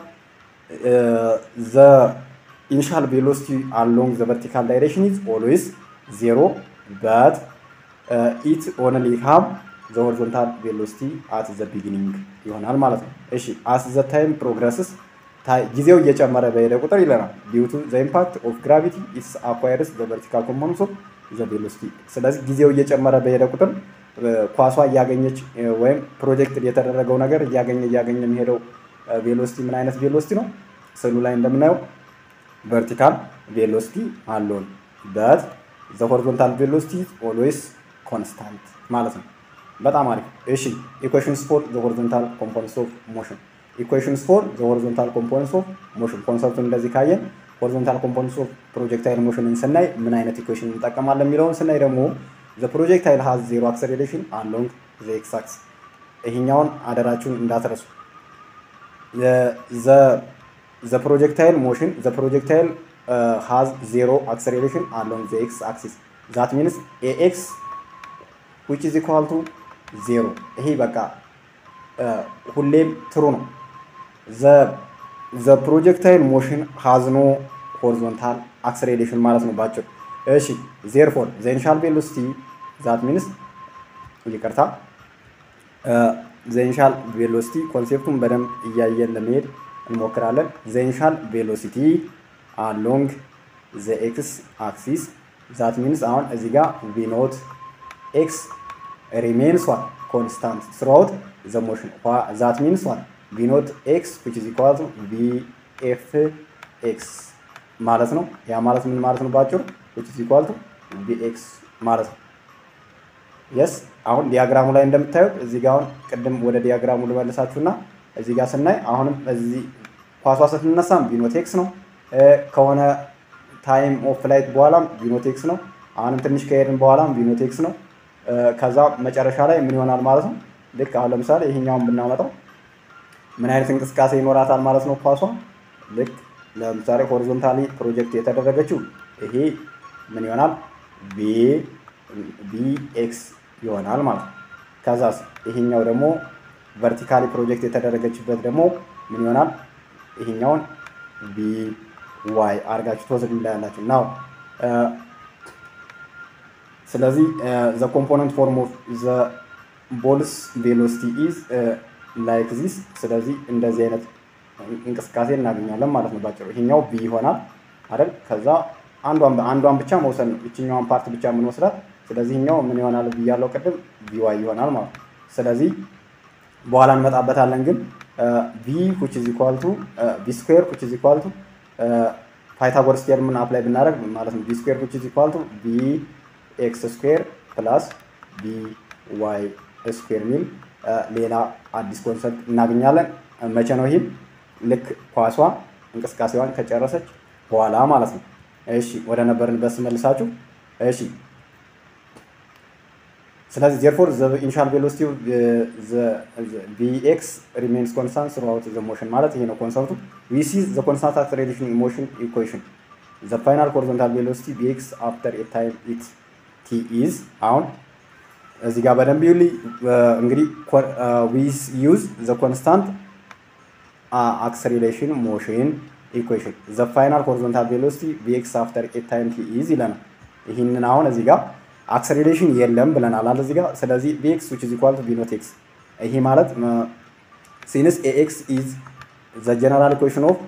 ዘ ኢኒሻል ቬሎሲቲ አሎንግ ዘ ቨርቲካል ዳይሬክሽን ኢዝ ኦልዌይስ ዜሮ በት ኢት ኦንሊ ሃቭ ዘ ሆሪዞንታል ቬሎሲቲ አት ዘ ቢጊኒንግ ይሆናል ማለት ነው። እሺ አስ ዘ ታይም ፕሮግረስስ ጊዜው እየጨመረ በሄደ ቁጥር ይለናል ዲው ቱ ዘ ኢምፓክት ኦፍ ግራቪቲ ኢትስ አኳየርስ ዘ ቨርቲካል ኮምፖነንትስ ኦፍ ዘ ቬሎሲቲ። ስለዚህ ጊዜው እየጨመረ በሄደ ቁጥር ኳሷ እያገኘች ወይም ፕሮጀክት የተደረገው ነገር እያገኘ እያገኘ የሚሄደው ቬሎሲቲ ምን አይነት ቬሎሲቲ ነው? ስዕሉ ላይ እንደምናየው ቨርቲካል ቬሎሲቲ አለውን በት ዘ ሆሪዞንታል ቬሎሲቲ ኦልዌይስ ኮንስታንት ማለት ነው። በጣም አሪፍ። እሺ ኢኩዌሽንስ ፎር ዘ ሆሪዞንታል ኮምፖነንትስ ኦፍ ሞሽን ኢኩዌሽንስ ፎር ዘ ሆሪዞንታል ኮምፖነንትስ ኦፍ ሞሽን ኮንሰፕቱን እንደዚህ ካየን ሆሪዞንታል ኮምፖነንትስ ኦፍ ፕሮጀክታይል ሞሽንን ስናይ ምን አይነት ኢኩዌሽን እንጠቀማለን የሚለውን ስናይ ደግሞ ዘ ፕሮጀክታይል ሃዝ ዜሮ አክሰሌሬሽን አሎንግ ዘ ኤክስ አክስ። ይሄኛውን አደራችሁን እንዳትረሱ። ዘ ፕሮጀክታይል ሞሽን ዘ ፕሮጀክታይል ሃዝ ዜሮ አክሰሌሬሽን አሎንግ ዘ ኤክስ አክሲስ ዛት ሚንስ ኤኤክስ ዊች ኢዝ ኢኳል ቱ ዜሮ። ይሄ በቃ ሁሌም ትሩ ነው። ዘ ፕሮጀክታይል ሞሽን ሃዝ ኖ ሆሪዞንታል አክሰሌሬሽን ማለት ነው ባጭሩ። እሺ ዜርፎር ዘ ኢኒሻል ቬሎሲቲ ዛት ሚንስ ይቅርታ ዘ ኢኒሻል ቬሎሲቲ ኮንሴፕቱን በደንብ እያየን ለመሄድ እንሞክራለን። ዘ ኢኒሻል ቬሎሲቲ አሎንግ ዘ ኤክስ አክሲስ ዛት ሚንስ አሁን እዚህ ጋር ቪኖት ኤክስ ሪሜንስ ዋን ኮንስታንት ስራውት ዘ ሞሽን ዛት ሚንስ ዋን ቪኖት ኤክስ ዊች ኢዝ ኢኳል ቱ ቪ ኤፍ ኤክስ ማለት ነው። ያ ማለት ምን ማለት ነው? ባጭሩ ዊች ኢዝ ኢኳል ቱ ቪ ኤክስ ማለት ነው። የስ አሁን ዲያግራሙ ላይ እንደምታዩት እዚህ ጋር አሁን ቅድም ወደ ዲያግራሙ ልመልሳችሁና እዚህ ጋር ስናይ አሁንም እዚህ ኳሷ ስትነሳም ቪኖቴክስ ነው። ከሆነ ታይም ኦፍ ፍላይት በኋላም ቪኖቴክስ ነው። አሁንም ትንሽ ከሄድን በኋላም ቪኖቴክስ ነው። ከዛ መጨረሻ ላይ ምን ይሆናል ማለት ነው? ልክ አሁን ለምሳሌ ይሄኛውን ብናመጣው ምን አይነት እንቅስቃሴ ይኖራታል ማለት ነው? ኳሷ ልክ ለምሳሌ ሆሪዞንታሊ ፕሮጀክት የተደረገችው ይሄ ምን ይሆናል? ቢ ኤክስ ይሆናል ማለት ነው። ከዛስ ይሄኛው ደግሞ ቨርቲካሊ ፕሮጀክት የተደረገችበት ደግሞ ምን ይሆናል? ይሄኛውን ቢ ዋይ አድርጋችሁ ትወስዱ እንዳያላችሁ ናው ስለዚህ ዘ ኮምፖነንት ፎርም ኦፍ ዘ ቦልስ ቬሎሲቲ ኢዝ ላይክ ዚስ። ስለዚህ እንደዚህ አይነት እንቅስቃሴ እናገኛለን ማለት ነው ባጭሩ። ይሄኛው ቢ ይሆናል አይደል? ከዛ አንዷን አንዷን ብቻ መውሰድ ነው፣ ይችኛዋን ፓርት ብቻ የምንወስዳት። ስለዚህ ይሄኛው ምን ይሆናል ብያለው ቅድም ቢ ዋይ ይሆናል ማለት ነው። ስለዚህ በኋላ እንመጣበታለን። ግን ቪ which is equal to ቪ ስኩዌር which is equal to ፓይታጎረስ ቴርምን አፕላይ ብናደርግ ማለት ነው ቢ ስኩዌር ዊች ኢዝ ኢኳል ቱ ቢ ኤክስ ስኩዌር ፕላስ ቢ ዋይ ስኩዌር የሚል ሌላ አዲስ ኮንሰፕት እናገኛለን። መቼ ነው ይህም? ልክ ኳሷ እንቅስቃሴዋን ከጨረሰች በኋላ ማለት ነው። እሺ ወደ ነበርንበት ስመልሳችሁ። እሺ ስለዚህ ዜርፎር ዘ ኢኒሻል ቬሎሲቲ ቪኤክስ ሪሜንስ ኮንስታንት ስሩአውት ዘ ሞሽን ማለት ይሄ ነው ኮንሰፕቱ። ዊ ሲ ዘ ኮንስታንት አክሰሌሬሽን ሞሽን ኢኩዌሽን ዘ ፋይናል ሆሪዞንታል ቬሎሲቲ ቪኤክስ አፍተር ኤ ታይም ኢት ቲ ኢዝ አሁን እዚህ ጋር በደንብ ይሁልኝ እንግዲህ ዊ ዩዝ ዘ ኮንስታንት አክሰሌሬሽን ሞሽን ኢኩዌሽን ዘ ፋይናል ሆሪዞንታል ቬሎሲቲ ቪኤክስ አፍተር ኤ ታይም ቲ ኢዝ ይለናል። ይህንን አሁን እዚህ ጋር አክሰሌሬሽን የለም ብለናል አለ እዚህ ጋር። ስለዚህ ቪኤክስ ዊች ኢዝ ኢኳል ቱ ቪ ኖት ኤክስ ይሄ ማለት ሲንስ ኤኤክስ ኢዝ ዘ ጀነራል ኢኩዌሽን ኦፍ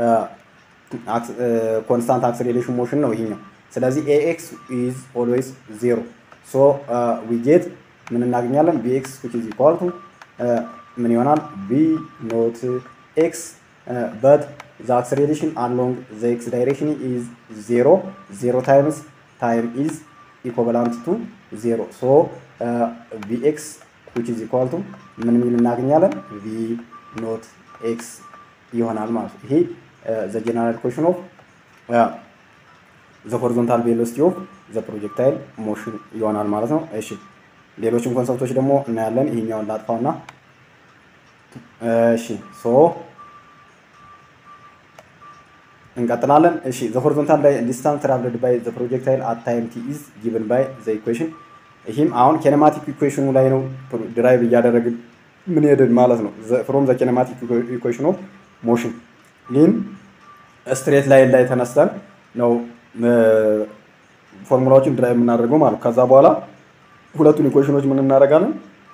ኮንስታንት አክሰሌሬሽን ሞሽን ነው ይሄኛው። ስለዚህ ኤኤክስ ኢዝ ኦልዌይስ ዜሮ ሶ ዊ ጌት ምን እናገኛለን? ቪኤክስ ዊች ኢዝ ኢኳል ቱ ምን ይሆናል? ቪ ኖት ኤክስ በት ዘ አክሰሌሬሽን አሎንግ ዘ ኤክስ ዳይሬክሽን ኢዝ ዜሮ ዜሮ ታይምስ ታይም ኢዝ ኢኮቫላንት ቱ ዜሮ ሶ ቪኤክስ ዊች ኢዝ ኢኳል ቱ ምን ሚል እናገኛለን? ቪ ኖት ኤክስ ይሆናል ማለት ነው። ይሄ ዘ ጀነራል ኢኩዌሽን ኦፍ ዘ ሆሪዞንታል ቬሎሲቲ ኦፍ ዘ ፕሮጀክታይል ሞሽን ይሆናል ማለት ነው። እሺ ሌሎችም ኮንሰፕቶች ደግሞ እናያለን። ይሄኛውን ላጥፋውና እሺ ሶ እንቀጥላለን። እሺ ዘ ሆሪዞንታል ዲስታንስ ትራቭልድ ባይ ዘ ፕሮጀክታይል አት ታይም ቲ ኢዝ ጊቭን ባይ ዘ ኢኩዌሽን። ይህም አሁን ኬኔማቲክ ኢኩዌሽኑ ላይ ነው ድራይቭ እያደረግን ምን ሄድን ማለት ነው። ፍሮም ዘ ኬኔማቲክ ኢኩዌሽን ኦፍ ሞሽን ይህም ስትሬት ላይን ላይ ተነስተን ነው ፎርሙላዎችን ድራይቭ የምናደርገው ማለት ከዛ በኋላ ሁለቱን ኢኩዌሽኖች ምን እናደርጋለን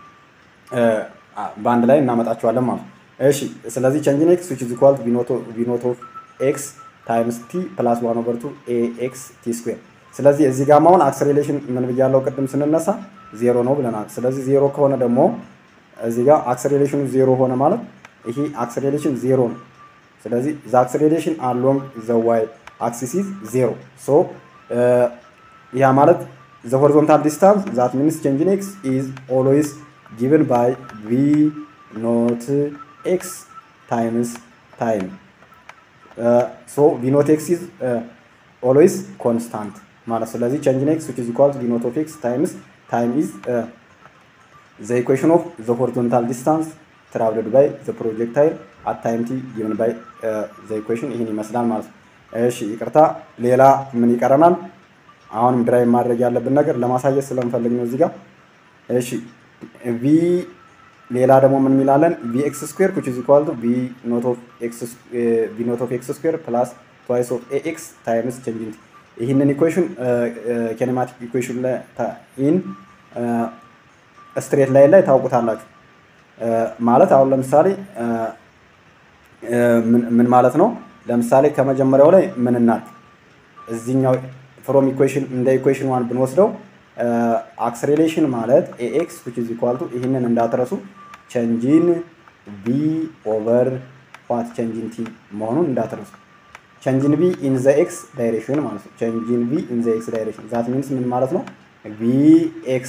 በአንድ ላይ እናመጣቸዋለን ማለት እሺ ስለዚህ ቼንጅን ኤክስ ዊች ኢዝ ኢኳል ቪ ኖት ኦፍ ኤክስ ታይምስ ቲ ፕላስ ዋን ኦቨር ቱ ኤ ኤክስ ቲ ስኩዌር ስለዚህ እዚህ ጋር አሁን አክሰሌሬሽን ምን ብያለው ቅድም ስንነሳ ዜሮ ነው ብለናል ስለዚህ ዜሮ ከሆነ ደግሞ እዚህ ጋር አክሰሌሬሽኑ ዜሮ ሆነ ማለት ይሄ አክሰሌሬሽን ዜሮ ነው ስለዚህ ዘ አክሰሌሬሽን አሎንግ ዘ ዋይ አክሲስ ኢዝ ዜሮ ሶ ያ ማለት ዘ ሆሪዞንታል ዲስታንስ ዛት ሚንስ ቼንጅ ኢን ኤክስ ኢዝ ኦልዌይስ ጊቨን ባይ ቪ ኖት ኤክስ ታይምስ ታይም ሶ ቪ ኖት ኤክስ ኢዝ ኦልዌይስ ኮንስታንት ማለት ስለዚህ ቼንጅ ኢን ኤክስ ዊች ኢዝ ኢኳል ቱ ቪ ኖት ኦፍ ኤክስ ታይምስ ታይም ኢዝ ዘ ኢኩዌሽን ኦፍ ዘ ሆሪዞንታል ዲስታንስ ትራቭልድ ባይ ዘ ፕሮጀክታይል አት ታይም ቲ ጊቨን ባይ ዘ ኢኩዌሽን ይህን ይመስላል ማለት ነው። እሺ ይቅርታ፣ ሌላ ምን ይቀረናል? አሁንም ድራይቭ ማድረግ ያለብን ነገር ለማሳየት ስለምፈልግ ነው እዚህ ጋር። እሺ ቪ ሌላ ደግሞ ምን ሚላለን? ቪ ኤክስ ስኩዌር ዊች ኢዝ ኢኳል ቱ ቪ ኖት ኦፍ ኤክስ ስኩዌር ፕላስ ትዋይስ ኦፍ ኤ ኤክስ ታይምስ ቼንጅ ኢን ይህንን ኢኩዌሽን ኬኔማቲክ ኢኩዌሽን ላይ ኢን ስትሬት ላይን ላይ ታውቁታላችሁ። ማለት አሁን ለምሳሌ ምን ማለት ነው? ለምሳሌ ከመጀመሪያው ላይ ምን እናድርግ? እዚህኛው ፍሮም ኢኩዌሽን እንደ ኢኩዌሽን ዋን ብንወስደው አክስሬሌሽን ማለት ኤኤክስ ዊች ኢዝ ኢኳል ቱ ይህንን እንዳትረሱ ቸንጂን ቢ ኦቨር ዋት ቸንጂን ቲ መሆኑን እንዳትረሱ። ቸንጂን ቢ ኢን ዘ ኤክስ ዳይሬክሽን ማለት ነው። ቸንጂን ቢ ኢን ዘ ኤክስ ዳይሬክሽን ዛት ሚንስ ምን ማለት ነው? ቪ ኤክስ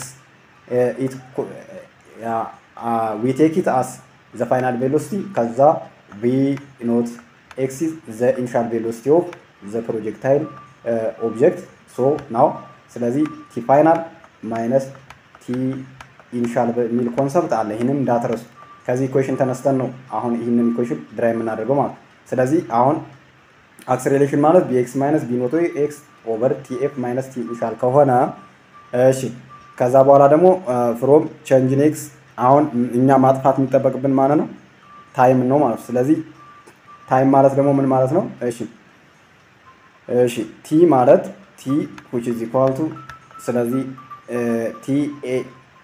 ዊ ቴክ ኢት አስ ዘ ፋይናል ቬሎሲቲ ከዛ ቪ ኖት ኤክስ ኢዝ ዘ ኢኒሻል ቬሎሲቲ ኦፍ ዘ ፕሮጀክታይል ኦብጀክት ሶ ናው ስለዚህ ቲ ፋይናል ማይነስ ቲ ኢኒሻል በሚል ኮንሰፕት አለ። ይህንን እንዳትረሱ። ከዚህ ኢኩዌሽን ተነስተን ነው አሁን ይህንን ኢኩዌሽን ድራይ የምናደርገው ማለት ስለዚህ አሁን አክስሬሌሽን ማለት ቢኤክስ ማይነስ ቢኖቶ ኤክስ ኦቨር ቲኤፍ ማይነስ ቲ ኢኒሻል ከሆነ እሺ፣ ከዛ በኋላ ደግሞ ፍሮም ቼንጅን ኤክስ አሁን እኛ ማጥፋት የሚጠበቅብን ማለት ነው ታይም ነው ማለት ነው። ስለዚህ ታይም ማለት ደግሞ ምን ማለት ነው? እሺ እሺ ቲ ማለት ቲ which is equal to ስለዚህ ቲ ኤ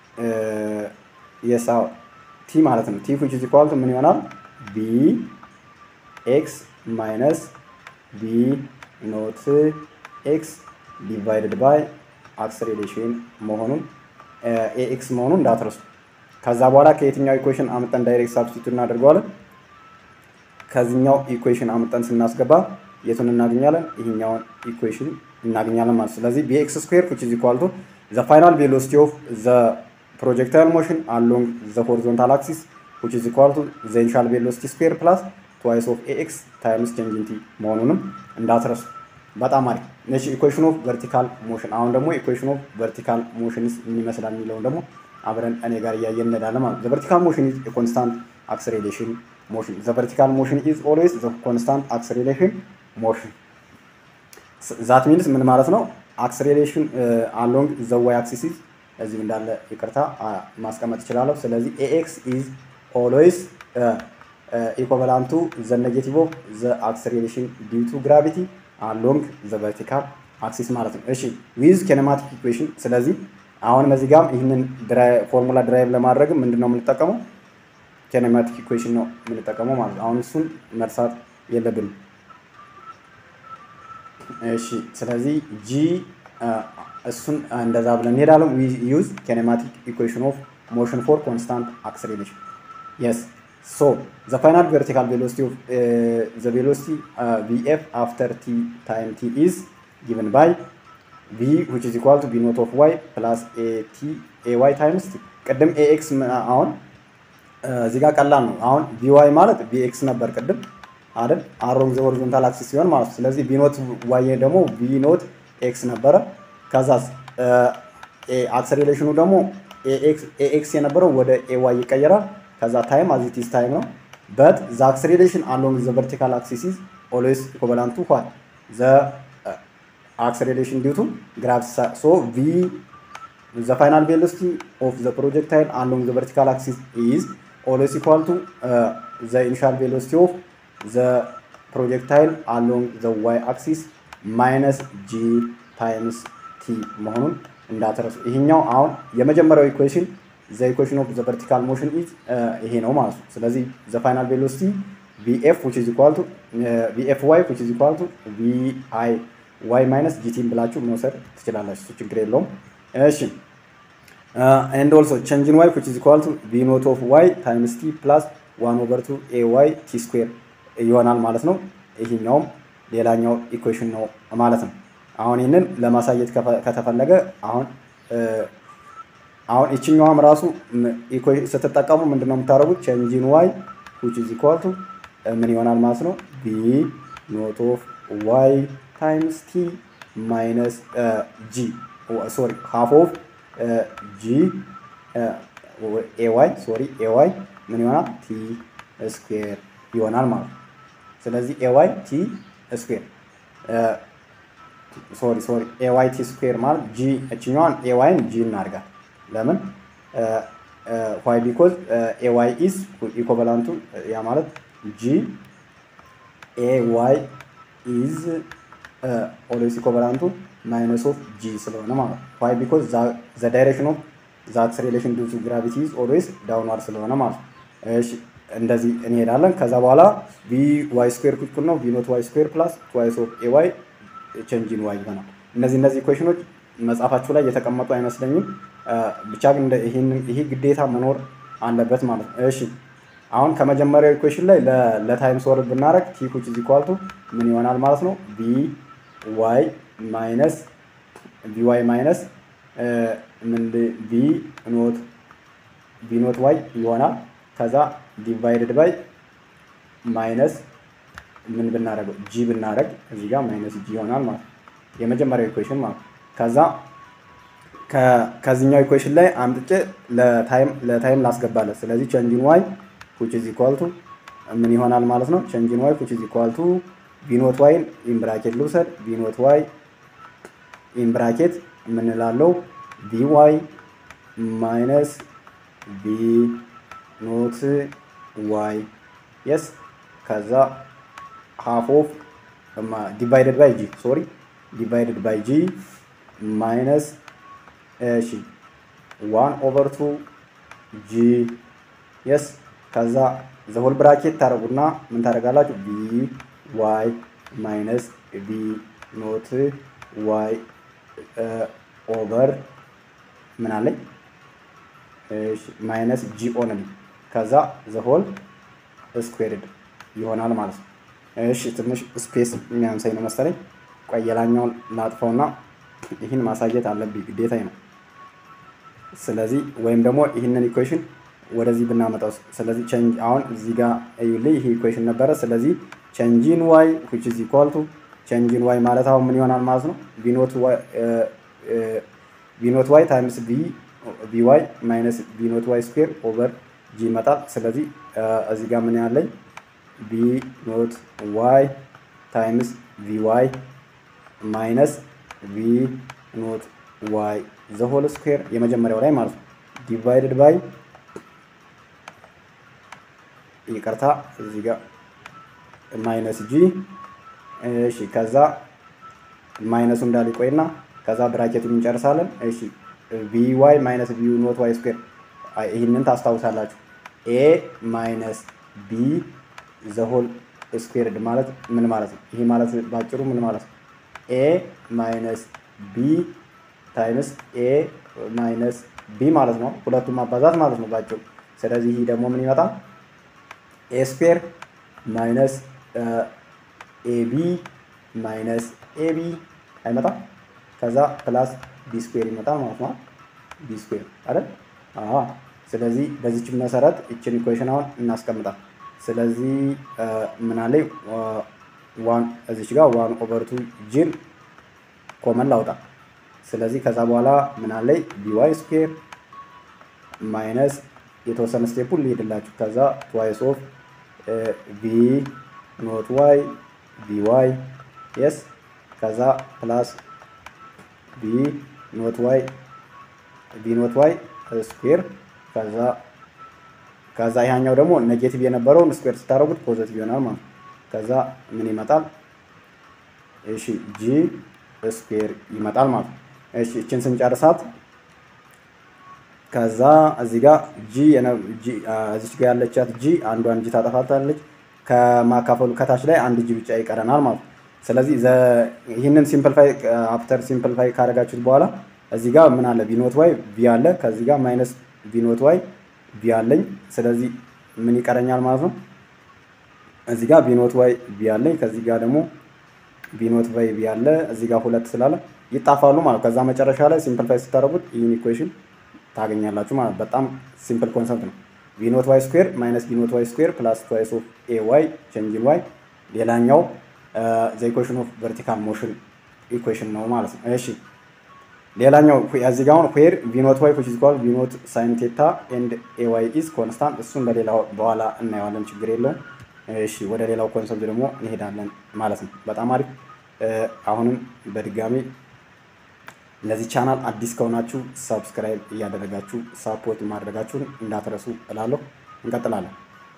የሳ ቲ ማለት ነው። ቲ which is equal to ምን ይሆናል? ቢ ኤክስ ማይነስ ቢ ኖት ኤክስ ዲቫይድድ ባይ አክሰሌሬሽን መሆኑን ኤክስ መሆኑን እንዳትረሱ። ከዛ በኋላ ከየትኛው ኢኩዌሽን አምጠን ዳይሬክት ሳብስቲቱት እናደርገዋለን። ከዚህኛው ኢኩዌሽን አምጠን ስናስገባ የቱን እናገኛለን? ይህኛውን ኢኩዌሽን እናገኛለን ማለት ነው። ስለዚህ ቢኤክስ ስኩዌር ዊች ኢዝ ኢኳል ቱ ዘ ፋይናል ቬሎሲቲ ኦፍ ዘ ፕሮጀክታይል ሞሽን አሎንግ ዘ ሆሪዞንታል አክሲስ ዊች ኢዝ ኢኳል ቱ ዘ ኢኒሻል ቬሎሲቲ ስኩዌር ፕላስ ትዋይስ ኦፍ ኤኤክስ ታይምስ ቼንጅ ኢን ቲ መሆኑንም እንዳትረሱ። በጣም አሪፍ። እሺ ኢኩዌሽን ኦፍ ቨርቲካል ሞሽን። አሁን ደግሞ ኢኩዌሽን ኦፍ ቨርቲካል ሞሽንስ ምን ይመስላል የሚለውን ደግሞ አብረን እኔ ጋር እያየን እንሄዳለን ማለት ነው። ዘ ቨርቲካል ሞሽን ኢዝ ኮንስታንት አክሰሌሬሽን ሞሽን። ዘ ቨርቲካል ሞሽን ኢዝ ኦልዌይስ ዘ ኮንስታንት አክሰሌሬሽን ሞሽን። ዛት ሚንስ ምን ማለት ነው? አክሰሌሬሽን አሎንግ ዘ ዋይ አክሲስ ኢዝ እዚህ እንዳለ ይቅርታ ማስቀመጥ እችላለሁ። ስለዚህ ኤኤክስ ኢዝ ኦልዌይስ ኢኮቫላንት ቱ ዘ ኔጌቲቭ ኦፍ ዘ አክሰሌሬሽን ዲው ቱ ግራቪቲ አሎንግ ዘ ቨርቲካል አክሲስ ማለት ነው። እሺ ዊዝ ኬኔማቲክ ኢኩዌሽን። ስለዚህ አሁን በዚህ ጋር ይህንን ፎርሙላ ድራይቭ ለማድረግ ምንድን ነው የምንጠቀመው? ኬኔማቲክ ኢኩዌሽን ነው የምንጠቀመው ማለት ነው። አሁን እሱን መርሳት የለብንም። እሺ ስለዚህ ጂ እሱን እንደዛ ብለን እንሄዳለን። ዊ ዩዝ ኬኔማቲክ ኢኩዌሽን ኦፍ ሞሽን ፎር ኮንስታንት አክሰሌሬሽን የስ ሶ ዘ ፋይናል ቨርቲካል ቬሎሲቲ ኦፍ ዘ ቬሎሲቲ ቪኤፍ አፍተር ቲ ታይም ቲ ኢዝ ጊቨን ባይ ቪ ዊች ኢዝ ኢኳል ቱ ቪ ኖት ኦፍ ዋይ ፕላስ ኤ ቲ ኤ ዋይ ታይምስ ቲ ቅድም ኤኤክስ አሁን እዚህ ጋር ቀላል ነው። አሁን ቪዋይ ማለት ቪኤክስ ነበር ቅድም አይደል? አሮንግ ዘ ሆሪዞንታል አክሲስ ሲሆን ማለት ነው። ስለዚህ ቪኖት ዋይ ደግሞ ቪኖት ኤክስ ነበረ። ከዛ አክሰሌሬሽኑ ደግሞ ኤኤክስ የነበረው ወደ ኤዋይ ይቀየራል። ከዛ ታይም አዚቲስ ታይም ነው በት ዘ አክሰሌሬሽን አሎንግ ዘ ቨርቲካል አክሲስ ኢዝ ኦልዌይስ ኢኩቫላንት ቱ ዋት ዘ አክሰሌሬሽን ዲው ቱ ግራቪቲ ሶ ቪ ዘ ፋይናል ቬሎሲቲ ኦፍ ዘ ፕሮጀክታይል አሎንግ ዘ ቨርቲካል አክሲስ ኢዝ ኦልዌይስ ኢኳል ቱ ዘ ኢኒሻል ቬሎሲቲ ኦፍ ዘ ፕሮጀክታይል አሎንግ ዘ ዋይ አክሲስ ማይነስ ጂ ታይምስ ቲ መሆኑን እንዳትረሱ። ይሄኛው አሁን የመጀመሪያው ኢኩዌሽን ዘ ኢኩዌሽን ኦፍ ዘ ቨርቲካል ሞሽን ኢዝ ይሄ ነው ማለት ነው። ስለዚህ ዘ ፋይናል ቬሎሲቲ ቪኤፍ ዊች ኢዝ ኢኳል ቱ ቪኤፍ ዋይ ዊች ኢዝ ኢኳል ቱ ቪ አይ ዋይ ማይነስ ጂቲን ብላችሁ መውሰድ ትችላላችሁ። እሱ ችግር የለውም። እሺ ኤንድ ኦልሶ ቼንጅን ዋይ ዊች ኢዝ ኢኳል ቱ ቪ ኖት ኦፍ ዋይ ታይምስ ቲ ፕላስ ዋን ኦቨር ቱ ኤ ዋይ ቲ ስኩዌር ይሆናል ማለት ነው። ይሄኛውም ሌላኛው ኢኩዌሽን ነው ማለት ነው። አሁን ይህንን ለማሳየት ከተፈለገ አሁን አሁን ይችኛዋም ራሱ ስትጠቀሙ ምንድነው የምታደርጉት? ቼንጂን ዋይ ዊች ኢዝ ኢኳል ቱ ምን ይሆናል ማለት ነው ቢ ኖት ኦፍ ዋይ ታይምስ ቲ ማይነስ ጂ ሶሪ ሃፍ ኦፍ ጂ ኤዋይ ሶሪ ኤዋይ ምን ይሆናል ቲ ስኩዌር ይሆናል ማለት ነው። ስለዚህ ኤዋይ ቲ ስኩዌር ሶሪ ሶሪ ኤዋይ ቲ ስኩዌር ማለት ጂ እችኛዋን ኤዋይን ጂ እናድርጋት። ለምን ዋይ ቢኮዝ ኤዋይ ኢዝ ኢኮቨላንቱ ያ ማለት ጂ ኤዋይ ኢዝ ኦልዌይስ ኢኮቨላንቱ ማይነስ ኦፍ ጂ ስለሆነ ማለት ነው። ዋይ ቢኮዝ ዘ ዳይሬክሽን ኦፍ ዘ አክሰሌሬሽን ዲው ቱ ግራቪቲ ኢዝ ኦልዌይስ ዳውንዋርድ ስለሆነ ማለት ነው። እሺ እንደዚህ እንሄዳለን። ከዛ በኋላ ቪ ዋይ ስኩዌር እኩል ነው ቪ ኖት ዋይ ስኩዌር ፕላስ ትዋይስ ኦፍ ኤ ዋይ ቼንጂን ዋይ ይሆናል። እነዚህ እነዚህ ኢኩዌሽኖች መጽሐፋችሁ ላይ የተቀመጡ አይመስለኝም። ብቻ ግን ይሄ ግዴታ መኖር አለበት ማለት ነው። እሺ አሁን ከመጀመሪያው ኢኩዌሽን ላይ ለታይም ሶልቭ ብናደረግ ቲ ኩች ኢዝ ኢኳል ቱ ምን ይሆናል ማለት ነው ቪ ዋይ ማይነስ ቪ ዋይ ማይነስ ምን ቪ ኖት ቪ ኖት ዋይ ይሆናል። ከዛ ዲቫይድድ ባይ ማይነስ ምን ብናደረገው ጂ ብናደረግ እዚህ ጋር ማይነስ ጂ ይሆናል ማለት ነው። የመጀመሪያው ኢኩዌሽን ማለት ነው። ከዛ ከዚህኛው ኢኩዌሽን ላይ አምጥቼ ለታይም ላስገባለት። ስለዚህ ቼንጂን ዋይ ዊች ኢዝ ኢኳል ቱ ምን ይሆናል ማለት ነው። ቼንጂን ዋይ ዊች ኢዝ ኢኳል ቱ ቪኖት ዋይን ኢን ብራኬት ልውሰድ። ቪኖት ዋይ ኢን ብራኬት የምንላለው ቪ ዋይ ማይነስ ቪ ኖት ዋይ የስ ከዛ ሃፍ ኦፍ ዲቫይደድ ባይ ጂ ሶሪ ዲቫይደድ ባይ ጂ ማይነስ እሺ ዋን ኦቨር ቱ ጂ የስ ከዛ ዘሆል ብራኬት ታደረጉና ምን ታደረጋላችሁ? ቢ ዋይ ማይነስ ቢ ኖት ዋይ ኦቨር ምን አለኝ ማይነስ ጂ ኦንሊ ከዛ ዘሆል ስኩዌርድ ይሆናል ማለት ነው። እሺ ትንሽ ስፔስ የሚያንሳኝ ነው መሰለኝ። ቆይ የላኛውን ላጥፈውና ይህን ማሳየት አለብኝ ግዴታዬ ነው። ስለዚህ ወይም ደግሞ ይህንን ኢኩዌሽን ወደዚህ ብናመጣው ስለዚህ ቼንጅ አሁን እዚህ ጋር እዩልኝ ይሄ ኢኩዌሽን ነበረ። ስለዚህ ቼንጂን ዋይ which is equal to ቼንጂን ዋይ ማለት አሁን ምን ይሆናል ማለት ነው ቢኖት ዋይ ቢኖት ዋይ ታይምስ ቢ ቢ ዋይ ማይነስ ቢኖት ዋይ ስኩዌር ኦቨር ጂ ይመጣል። ስለዚህ እዚህ ጋር ምን ያለኝ ቢ ኖት ዋይ ታይምስ ቪ ዋይ ማይነስ ቪ ኖት ዋይ ዘሆል ስኩዌር የመጀመሪያው ላይ ማለት ነው ዲቫይድድ ባይ ይቅርታ እዚህ ጋር ማይነስ ጂ እሺ፣ ከዛ ማይነሱ እንዳለ ይቆይና ከዛ ብራኬቱን እንጨርሳለን። እሺ ቪ ዋይ ማይነስ ቪ ኖት ዋይ ስኩዌር ይህንን ታስታውሳላችሁ። ኤ ማይነስ ቢ ዘሆል ስኩዌርድ ማለት ምን ማለት ነው? ይሄ ማለት ባጭሩ ምን ማለት ነው? ኤ ማይነስ ቢ ታይምስ ኤ ማይነስ ቢ ማለት ነው። ሁለቱም ማባዛት ማለት ነው ባጭሩ። ስለዚህ ይህ ደግሞ ምን ይመጣል? ኤ ስኩዌር ማይነስ ኤቢ ማይነስ ኤቢ አይመጣም። ከዛ ፕላስ ቢ ስኩዌር ይመጣል ማለት ነው። ቢ ስኩዌር አይደል? አዎ። ስለዚህ በዚች መሰረት ይችን ኢኩዌሽን አሁን እናስቀምጣል። ስለዚህ ምን አለኝ ዋን እዚች ጋር ዋን ኦቨር ቱ ጂን ኮመን ላውጣ። ስለዚህ ከዛ በኋላ ምን አለኝ ቢዋይ ስኩዌር ማይነስ የተወሰነ ስቴፑን ሊሄድላችሁ ከዛ ትዋይስ ኦፍ ቢ ኖት ዋይ ቢ ዋይ የስ ከዛ ፕላስ ቢ ኖት ዋይ ቢ ኖት ዋይ ስኩዌር ከዛ ከዛ ይሄኛው ደግሞ ኔጌቲቭ የነበረውን ስኩዌር ስታደርጉት ፖዘቲቭ ይሆናል ማለት ነው። ከዛ ምን ይመጣል? እሺ ጂ ስኩዌር ይመጣል ማለት ነው። እሺ እችን ስንጨርሳት ከዛ እዚህ ጋር ጂ እዚች ጋር ያለቻት ጂ አንዷን ጂ ታጠፋታለች። ከማካፈሉ ከታች ላይ አንድ ጂ ብቻ ይቀረናል ማለት ነው። ስለዚህ ይህንን ሲምፕልፋይ አፍተር ሲምፕልፋይ ካደረጋችሁት በኋላ እዚህ ጋር ምን አለ ቢኖት ዋይ ቢ አለ። ከዚህ ጋር ማይነስ ቢኖት ዋይ ቢ አለኝ። ስለዚህ ምን ይቀረኛል ማለት ነው። እዚህ ጋር ቢኖት ዋይ ቢ አለኝ። ከዚህ ጋር ደግሞ ቢኖት ዋይ ቢ አለ። እዚህ ጋር ሁለት ስላለ ይጣፋሉ ማለት ከዛ መጨረሻ ላይ ሲምፕልፋይ ስታደርጉት ይህን ኢኩዌሽን ታገኛላችሁ ማለት በጣም ሲምፕል ኮንሰፕት ነው። ቢኖት ዋይ ስኩዌር ማይነስ ቢኖት ዋይ ስኩዌር ፕላስ ትዋይስ ኦፍ ኤ ዋይ ቼንጅን ዋይ ሌላኛው ዘ ኢኩዌሽን ኦፍ ቨርቲካል ሞሽን ኢኩዌሽን ነው ማለት ነው። እሺ ሌላኛው እዚህ ጋር አሁን ዌር ቢኖት ዋይ ዊች ኢዝ ኢኳል ቢኖት ሳይን ቴታ ኤንድ ኤ ዋይ ኢዝ ኮንስታንት እሱን በሌላው በኋላ እናየዋለን፣ ችግር የለውም። እሺ ወደ ሌላው ኮንሰፕት ደግሞ እንሄዳለን ማለት ነው። በጣም አሪፍ። አሁንም በድጋሚ ለዚህ ቻናል አዲስ ከሆናችሁ ሰብስክራይብ እያደረጋችሁ ሳፖርት ማድረጋችሁን እንዳትረሱ እላለሁ። እንቀጥላለን።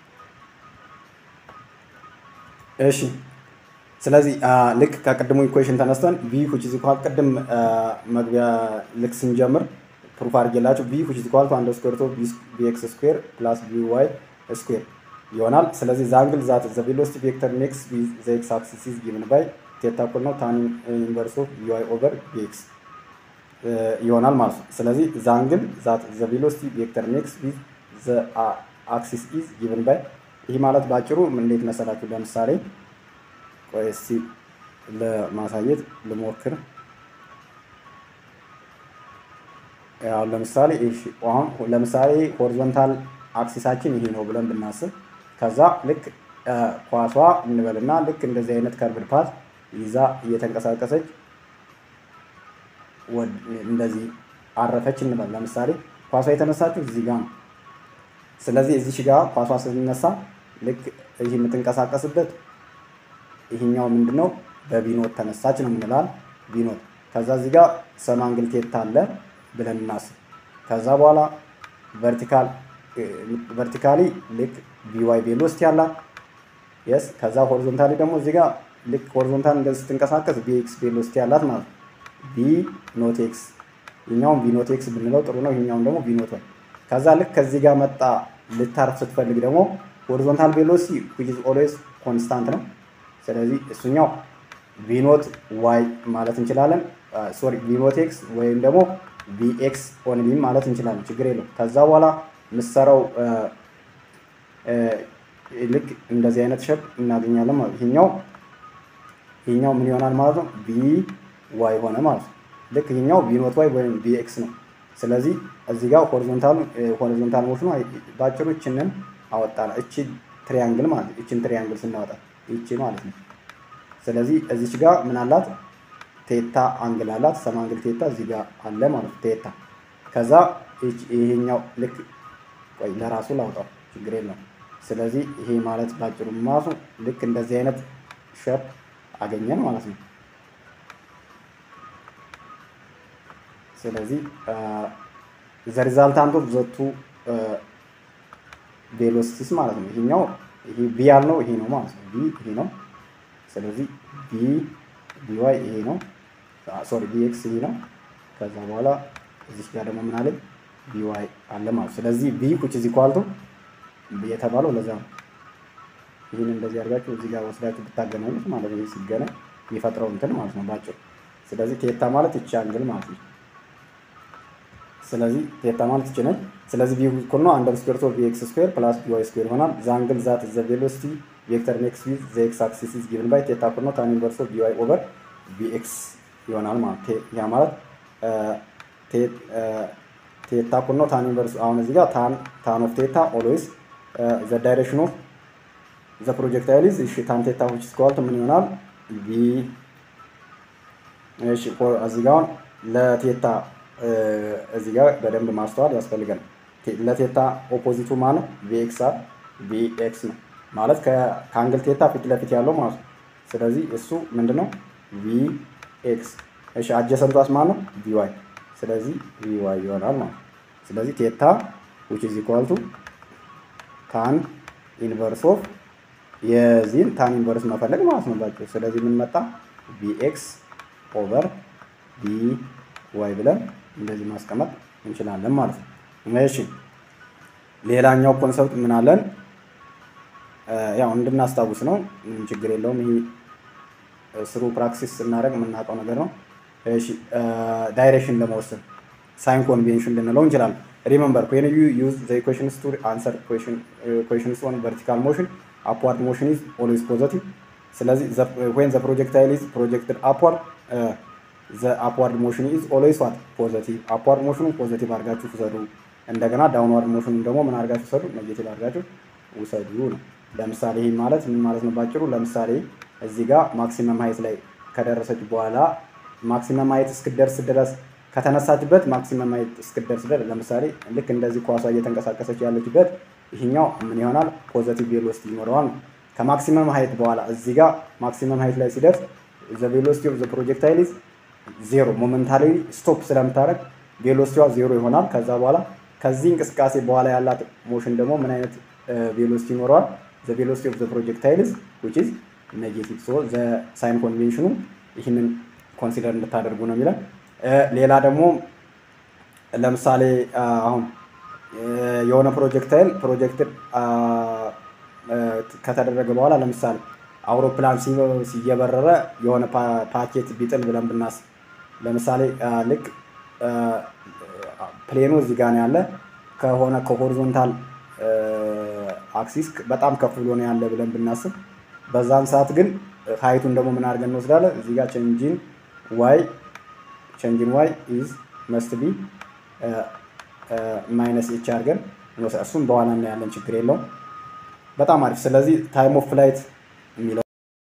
እሺ ስለዚህ ልክ ከቅድሙ ኢኩዌሽን ተነስተን ቪ ሁች ኢዝ ኢኳል ቅድም መግቢያ ልክ ስንጀምር ፕሩፍ አድርጌላችሁ ቪ ሁች ኢዝ ኢኳል ቱ አንደር ስኩዌር ኦፍ ቢ ኤክስ ስኩዌር ፕላስ ቢ ዋይ ስኩዌር ይሆናል። ስለዚህ ዛንግል ዛት ዘ ቬሎሲቲ ቬክተር ኔክስ ዘ ኤክስ አክሲስ ኢዝ ጊቭን ባይ ቴታ እኩል ነው ታን ኢንቨርስ ኦፍ ቢ ዋይ ኦቨር ቢ ኤክስ ይሆናል ማለት ነው። ስለዚህ ዛንግል ዛት ዘ ቬሎሲቲ ቬክተር ኔክስ ዊዝ ዘ አክሲስ ኢዝ ጊቭን ባይ ይህ ማለት ባጭሩ እንዴት መሰላችሁ? ለምሳሌ ቆይ እስቲ ለማሳየት ልሞክር። ያው ለምሳሌ እሺ፣ አሁን ለምሳሌ ሆሪዞንታል አክሲሳችን ይሄ ነው ብለን ብናስብ ከዛ ልክ ኳሷ እንበልና ልክ እንደዚህ አይነት ከርቭድ ፓት ይዛ እየተንቀሳቀሰች እንደዚህ አረፈች እንበል። ለምሳሌ ኳሷ የተነሳችው እዚህ ጋር ነው። ስለዚህ እዚህ ጋር ኳሷ ስትነሳ ልክ ይህ የምትንቀሳቀስበት ይህኛው ምንድነው በቢኖት ተነሳች ነው የምንላል። ቢኖት ከዛ እዚህ ጋር ሰማንግል ቴታ አለ ብለን እናስብ። ከዛ በኋላ ቨርቲካል ቨርቲካሊ ልክ ቢዋይ ቬሎሲቲ አላት የስ ከዛ ሆሪዞንታሊ ደግሞ እዚህ ጋር ልክ ሆሪዞንታል እንደዚህ ስትንቀሳቀስ ቢኤክስ ቬሎሲቲ አላት ማለት ነው። ቢ ኖት ኤክስ ይኛውን ቢ ኖት ኤክስ ብንለው ጥሩ ነው። ይኛውን ደግሞ ቢ ኖት ዋይ። ከዛ ልክ ከዚህ ጋር መጣ ልታርፍ ስትፈልግ ደግሞ ሆሪዞንታል ቬሎሲቲ ዊች ኢዝ ኦልዌይስ ኮንስታንት ነው። ስለዚህ እሱኛው ቪኖት ዋይ ማለት እንችላለን። ሶሪ ቪኖት ኤክስ ወይም ደግሞ ቪኤክስ ኦንሊ ማለት እንችላለን። ችግር የለው። ከዛ በኋላ ምሰራው ልክ እንደዚህ አይነት ሸፕ እናገኛለን ማለት ይሄኛው ይሄኛው ምን ይሆናል ማለት ነው ቢ ዋይ ሆነ ማለት ነው። ልክ ይሄኛው ቢ ኖት ዋይ ወይም ቢ ኤክስ ነው። ስለዚህ እዚህ ጋር ሆሪዞንታል ሆሪዞንታል ሞሽኑ ባጭሩ እችንን አወጣን። እቺ ትሪያንግል ማለት ነው። እቺን ትሪያንግል ስናወጣ እቺ ማለት ነው። ስለዚህ እዚች ጋር ምን አላት? ቴታ አንግል አላት። ሰም አንግል ቴታ እዚህ ጋር አለ ማለት ነው። ቴታ ከዛ ይሄኛው ልክ ቆይ ለራሱ ላውጣው ችግር የለም። ስለዚህ ይሄ ማለት ባጭሩ ማሱ ልክ እንደዚህ አይነት ሸፕ አገኘን ማለት ነው። ስለዚህ ዘ ሪዛልታንት ኦፍ ዘቱ ቬሎሲቲስ ማለት ነው። ይሄኛው ይሄ ቪ ያልነው ይሄ ነው ማለት ነው። ቪ ይሄ ነው። ስለዚህ ቪ ቪ ዋይ ይሄ ነው። ሶሪ ቪ ኤክስ ይሄ ነው። ከዛ በኋላ እዚህ ጋር ደግሞ ምን አለኝ ቪ ዋይ አለ ማለት ነው። ስለዚህ ቪ ኩች እዚህ ኳልቱ የተባለው ለዛ ነው። ይህን እንደዚህ አድርጋችሁ እዚህ ጋር ወስዳችሁ ብታገናኙት ማለት ነው። ሲገናኝ የሚፈጥረው እንትን ማለት ነው ባጭሩ። ስለዚህ ቴታ ማለት ይቺ አንግል ማለት ነው። ስለዚህ ቴታ ማለት ይቺ ነች። ስለዚህ ቪ እኩል ነው አንደር ስኩዌር ኦፍ ቪ ኤክስ ስኩዌር ፕላስ ቪ ዋይ ስኩዌር ይሆናል። ዘ አንግል ዛት ዘ ቬሎሲቲ ቬክተር ኔክስ ዊዝ ዘ ኤክስ አክሲስ ኢዝ ጊቭን ባይ ቴታ እኩል ነው ታን ኢንቨርስ ኦፍ ቪ ዋይ ኦቨር ቪ ኤክስ ይሆናል ማለት ያ ማለት ቴታ እኩል ነው ታን ኢንቨርስ አሁን እዚህ ጋር ታን ታን ኦፍ ቴታ ኦልዌይስ ዘ ዳይሬክሽን ኦፍ ዘ ፕሮጀክታይል ኢዝ እሺ ታን ቴታ ዊች ኢዝ ኢኳል ቱ ምን ይሆናል ቪ እሺ እዚህ ጋር አሁን ለቴታ እዚህ ጋር በደንብ ማስተዋል ያስፈልጋል። ለቴታ ኦፖዚቱ ማለት ቪኤክስ አር ቪኤክስ ነው ማለት ከአንግል ቴታ ፊት ለፊት ያለው ማለት ነው። ስለዚህ እሱ ምንድነው ቪኤክስ። እሺ አጀሰንቷስ ማለት ነው ቪዋይ። ስለዚህ ቪዋይ ይሆናል ማለት ነው። ስለዚህ ቴታ ዊች ኢዝ ኢኳል ቱ ታን ኢንቨርስ ኦፍ የዚህን ታን ኢንቨርስ መፈለግ ማለት ነው ባጭሩ። ስለዚህ ምን መጣ ቪኤክስ ኦቨር ቪ ዋይ ብለን እንደዚህ ማስቀመጥ እንችላለን ማለት ነው። እሺ ሌላኛው ኮንሰፕት ምን አለን? ያው እንድናስታውስ ነው፣ ምንም ችግር የለውም። ይሄ ስሩ ፕራክሲስ ስናደርግ የምናውቀው ነገር ነው። እሺ ዳይሬክሽን ለመወሰን ሳይን ኮንቬንሽን ልንለው እንችላለን። ሪመምበር ዌን ዩ ዩዝ ዘ ኢኩዌሽንስ ቱ አንሰር ኢኩዌሽንስ ኦን ቨርቲካል ሞሽን አፕዋርድ ሞሽን ኢዝ ኦልዌይስ ፖዘቲቭ። ስለዚህ ዌን ዘ ፕሮጀክታይል ኢዝ ፕሮጀክትድ አፕዋርድ ዘ አፕዋርድ ሞሽን ኢዝ ኦልዌይስ ዋት ፖዘቲቭ። አፕዋርድ ሞሽኑ ፖዘቲቭ አድርጋችሁ ውሰዱ። እንደገና ዳውንዋርድ ሞሽኑ ደግሞ ምን አድርጋችሁ ውሰዱ? ኔጌቲቭ አድርጋችሁ ውሰዱ ነው። ለምሳሌ ይህ ማለት ምን ማለት ነው? ባጭሩ ለምሳሌ እዚህ ጋር ማክሲመም ሀይት ላይ ከደረሰች በኋላ ማክሲመም ሀይት እስክደርስ ድረስ ከተነሳችበት ማክሲመም ሀይት እስክደርስ ድረስ ለምሳሌ ልክ እንደዚህ ኳሷ እየተንቀሳቀሰች ያለችበት ይህኛው ምን ይሆናል? ፖዘቲቭ ቬሎሲቲ ይኖረዋል። ከማክሲመም ሀይት በኋላ እዚህ ጋር ማክሲመም ሀይት ላይ ሲደርስ ዘ ቬሎሲቲ ኦፍ ዘ ፕሮጀክታይል ኢዝ ዜሮ ሞመንታሪ ስቶፕ ስለምታደርግ ቬሎሲቲዋ ዜሮ ይሆናል። ከዛ በኋላ ከዚህ እንቅስቃሴ በኋላ ያላት ሞሽን ደግሞ ምን አይነት ቬሎሲቲ ይኖረዋል? ዘ ቬሎሲቲ ኦፍ ዘ ፕሮጀክታይልስ ዊች ኢዝ ኔጌቲቭ። ሶ ዘ ሳይን ኮንቬንሽኑ ይህንን ኮንሲደር እንድታደርጉ ነው የሚለን። ሌላ ደግሞ ለምሳሌ አሁን የሆነ ፕሮጀክታይል ፕሮጀክት ከተደረገ በኋላ ለምሳሌ አውሮፕላን ሲየበረረ የሆነ ፓኬት ቢጥል ብለን ብናስብ ለምሳሌ ልክ ፕሌኑ እዚህ ጋር ነው ያለ ከሆነ ከሆሪዞንታል አክሲስ በጣም ከፍ ብሎ ነው ያለ ብለን ብናስብ በዛን ሰዓት ግን ሀይቱን ደግሞ ምን አድርገን እንወስዳለን? እዚህ ጋር ቼንጂን ዋይ ቼንጂን ዋይ ኢዝ መስት ቢ ማይነስ ኤች አድርገን እሱም በኋላ እናያለን፣ ችግር የለውም። በጣም አሪፍ። ስለዚህ ታይም ኦፍ ፍላይት የሚለው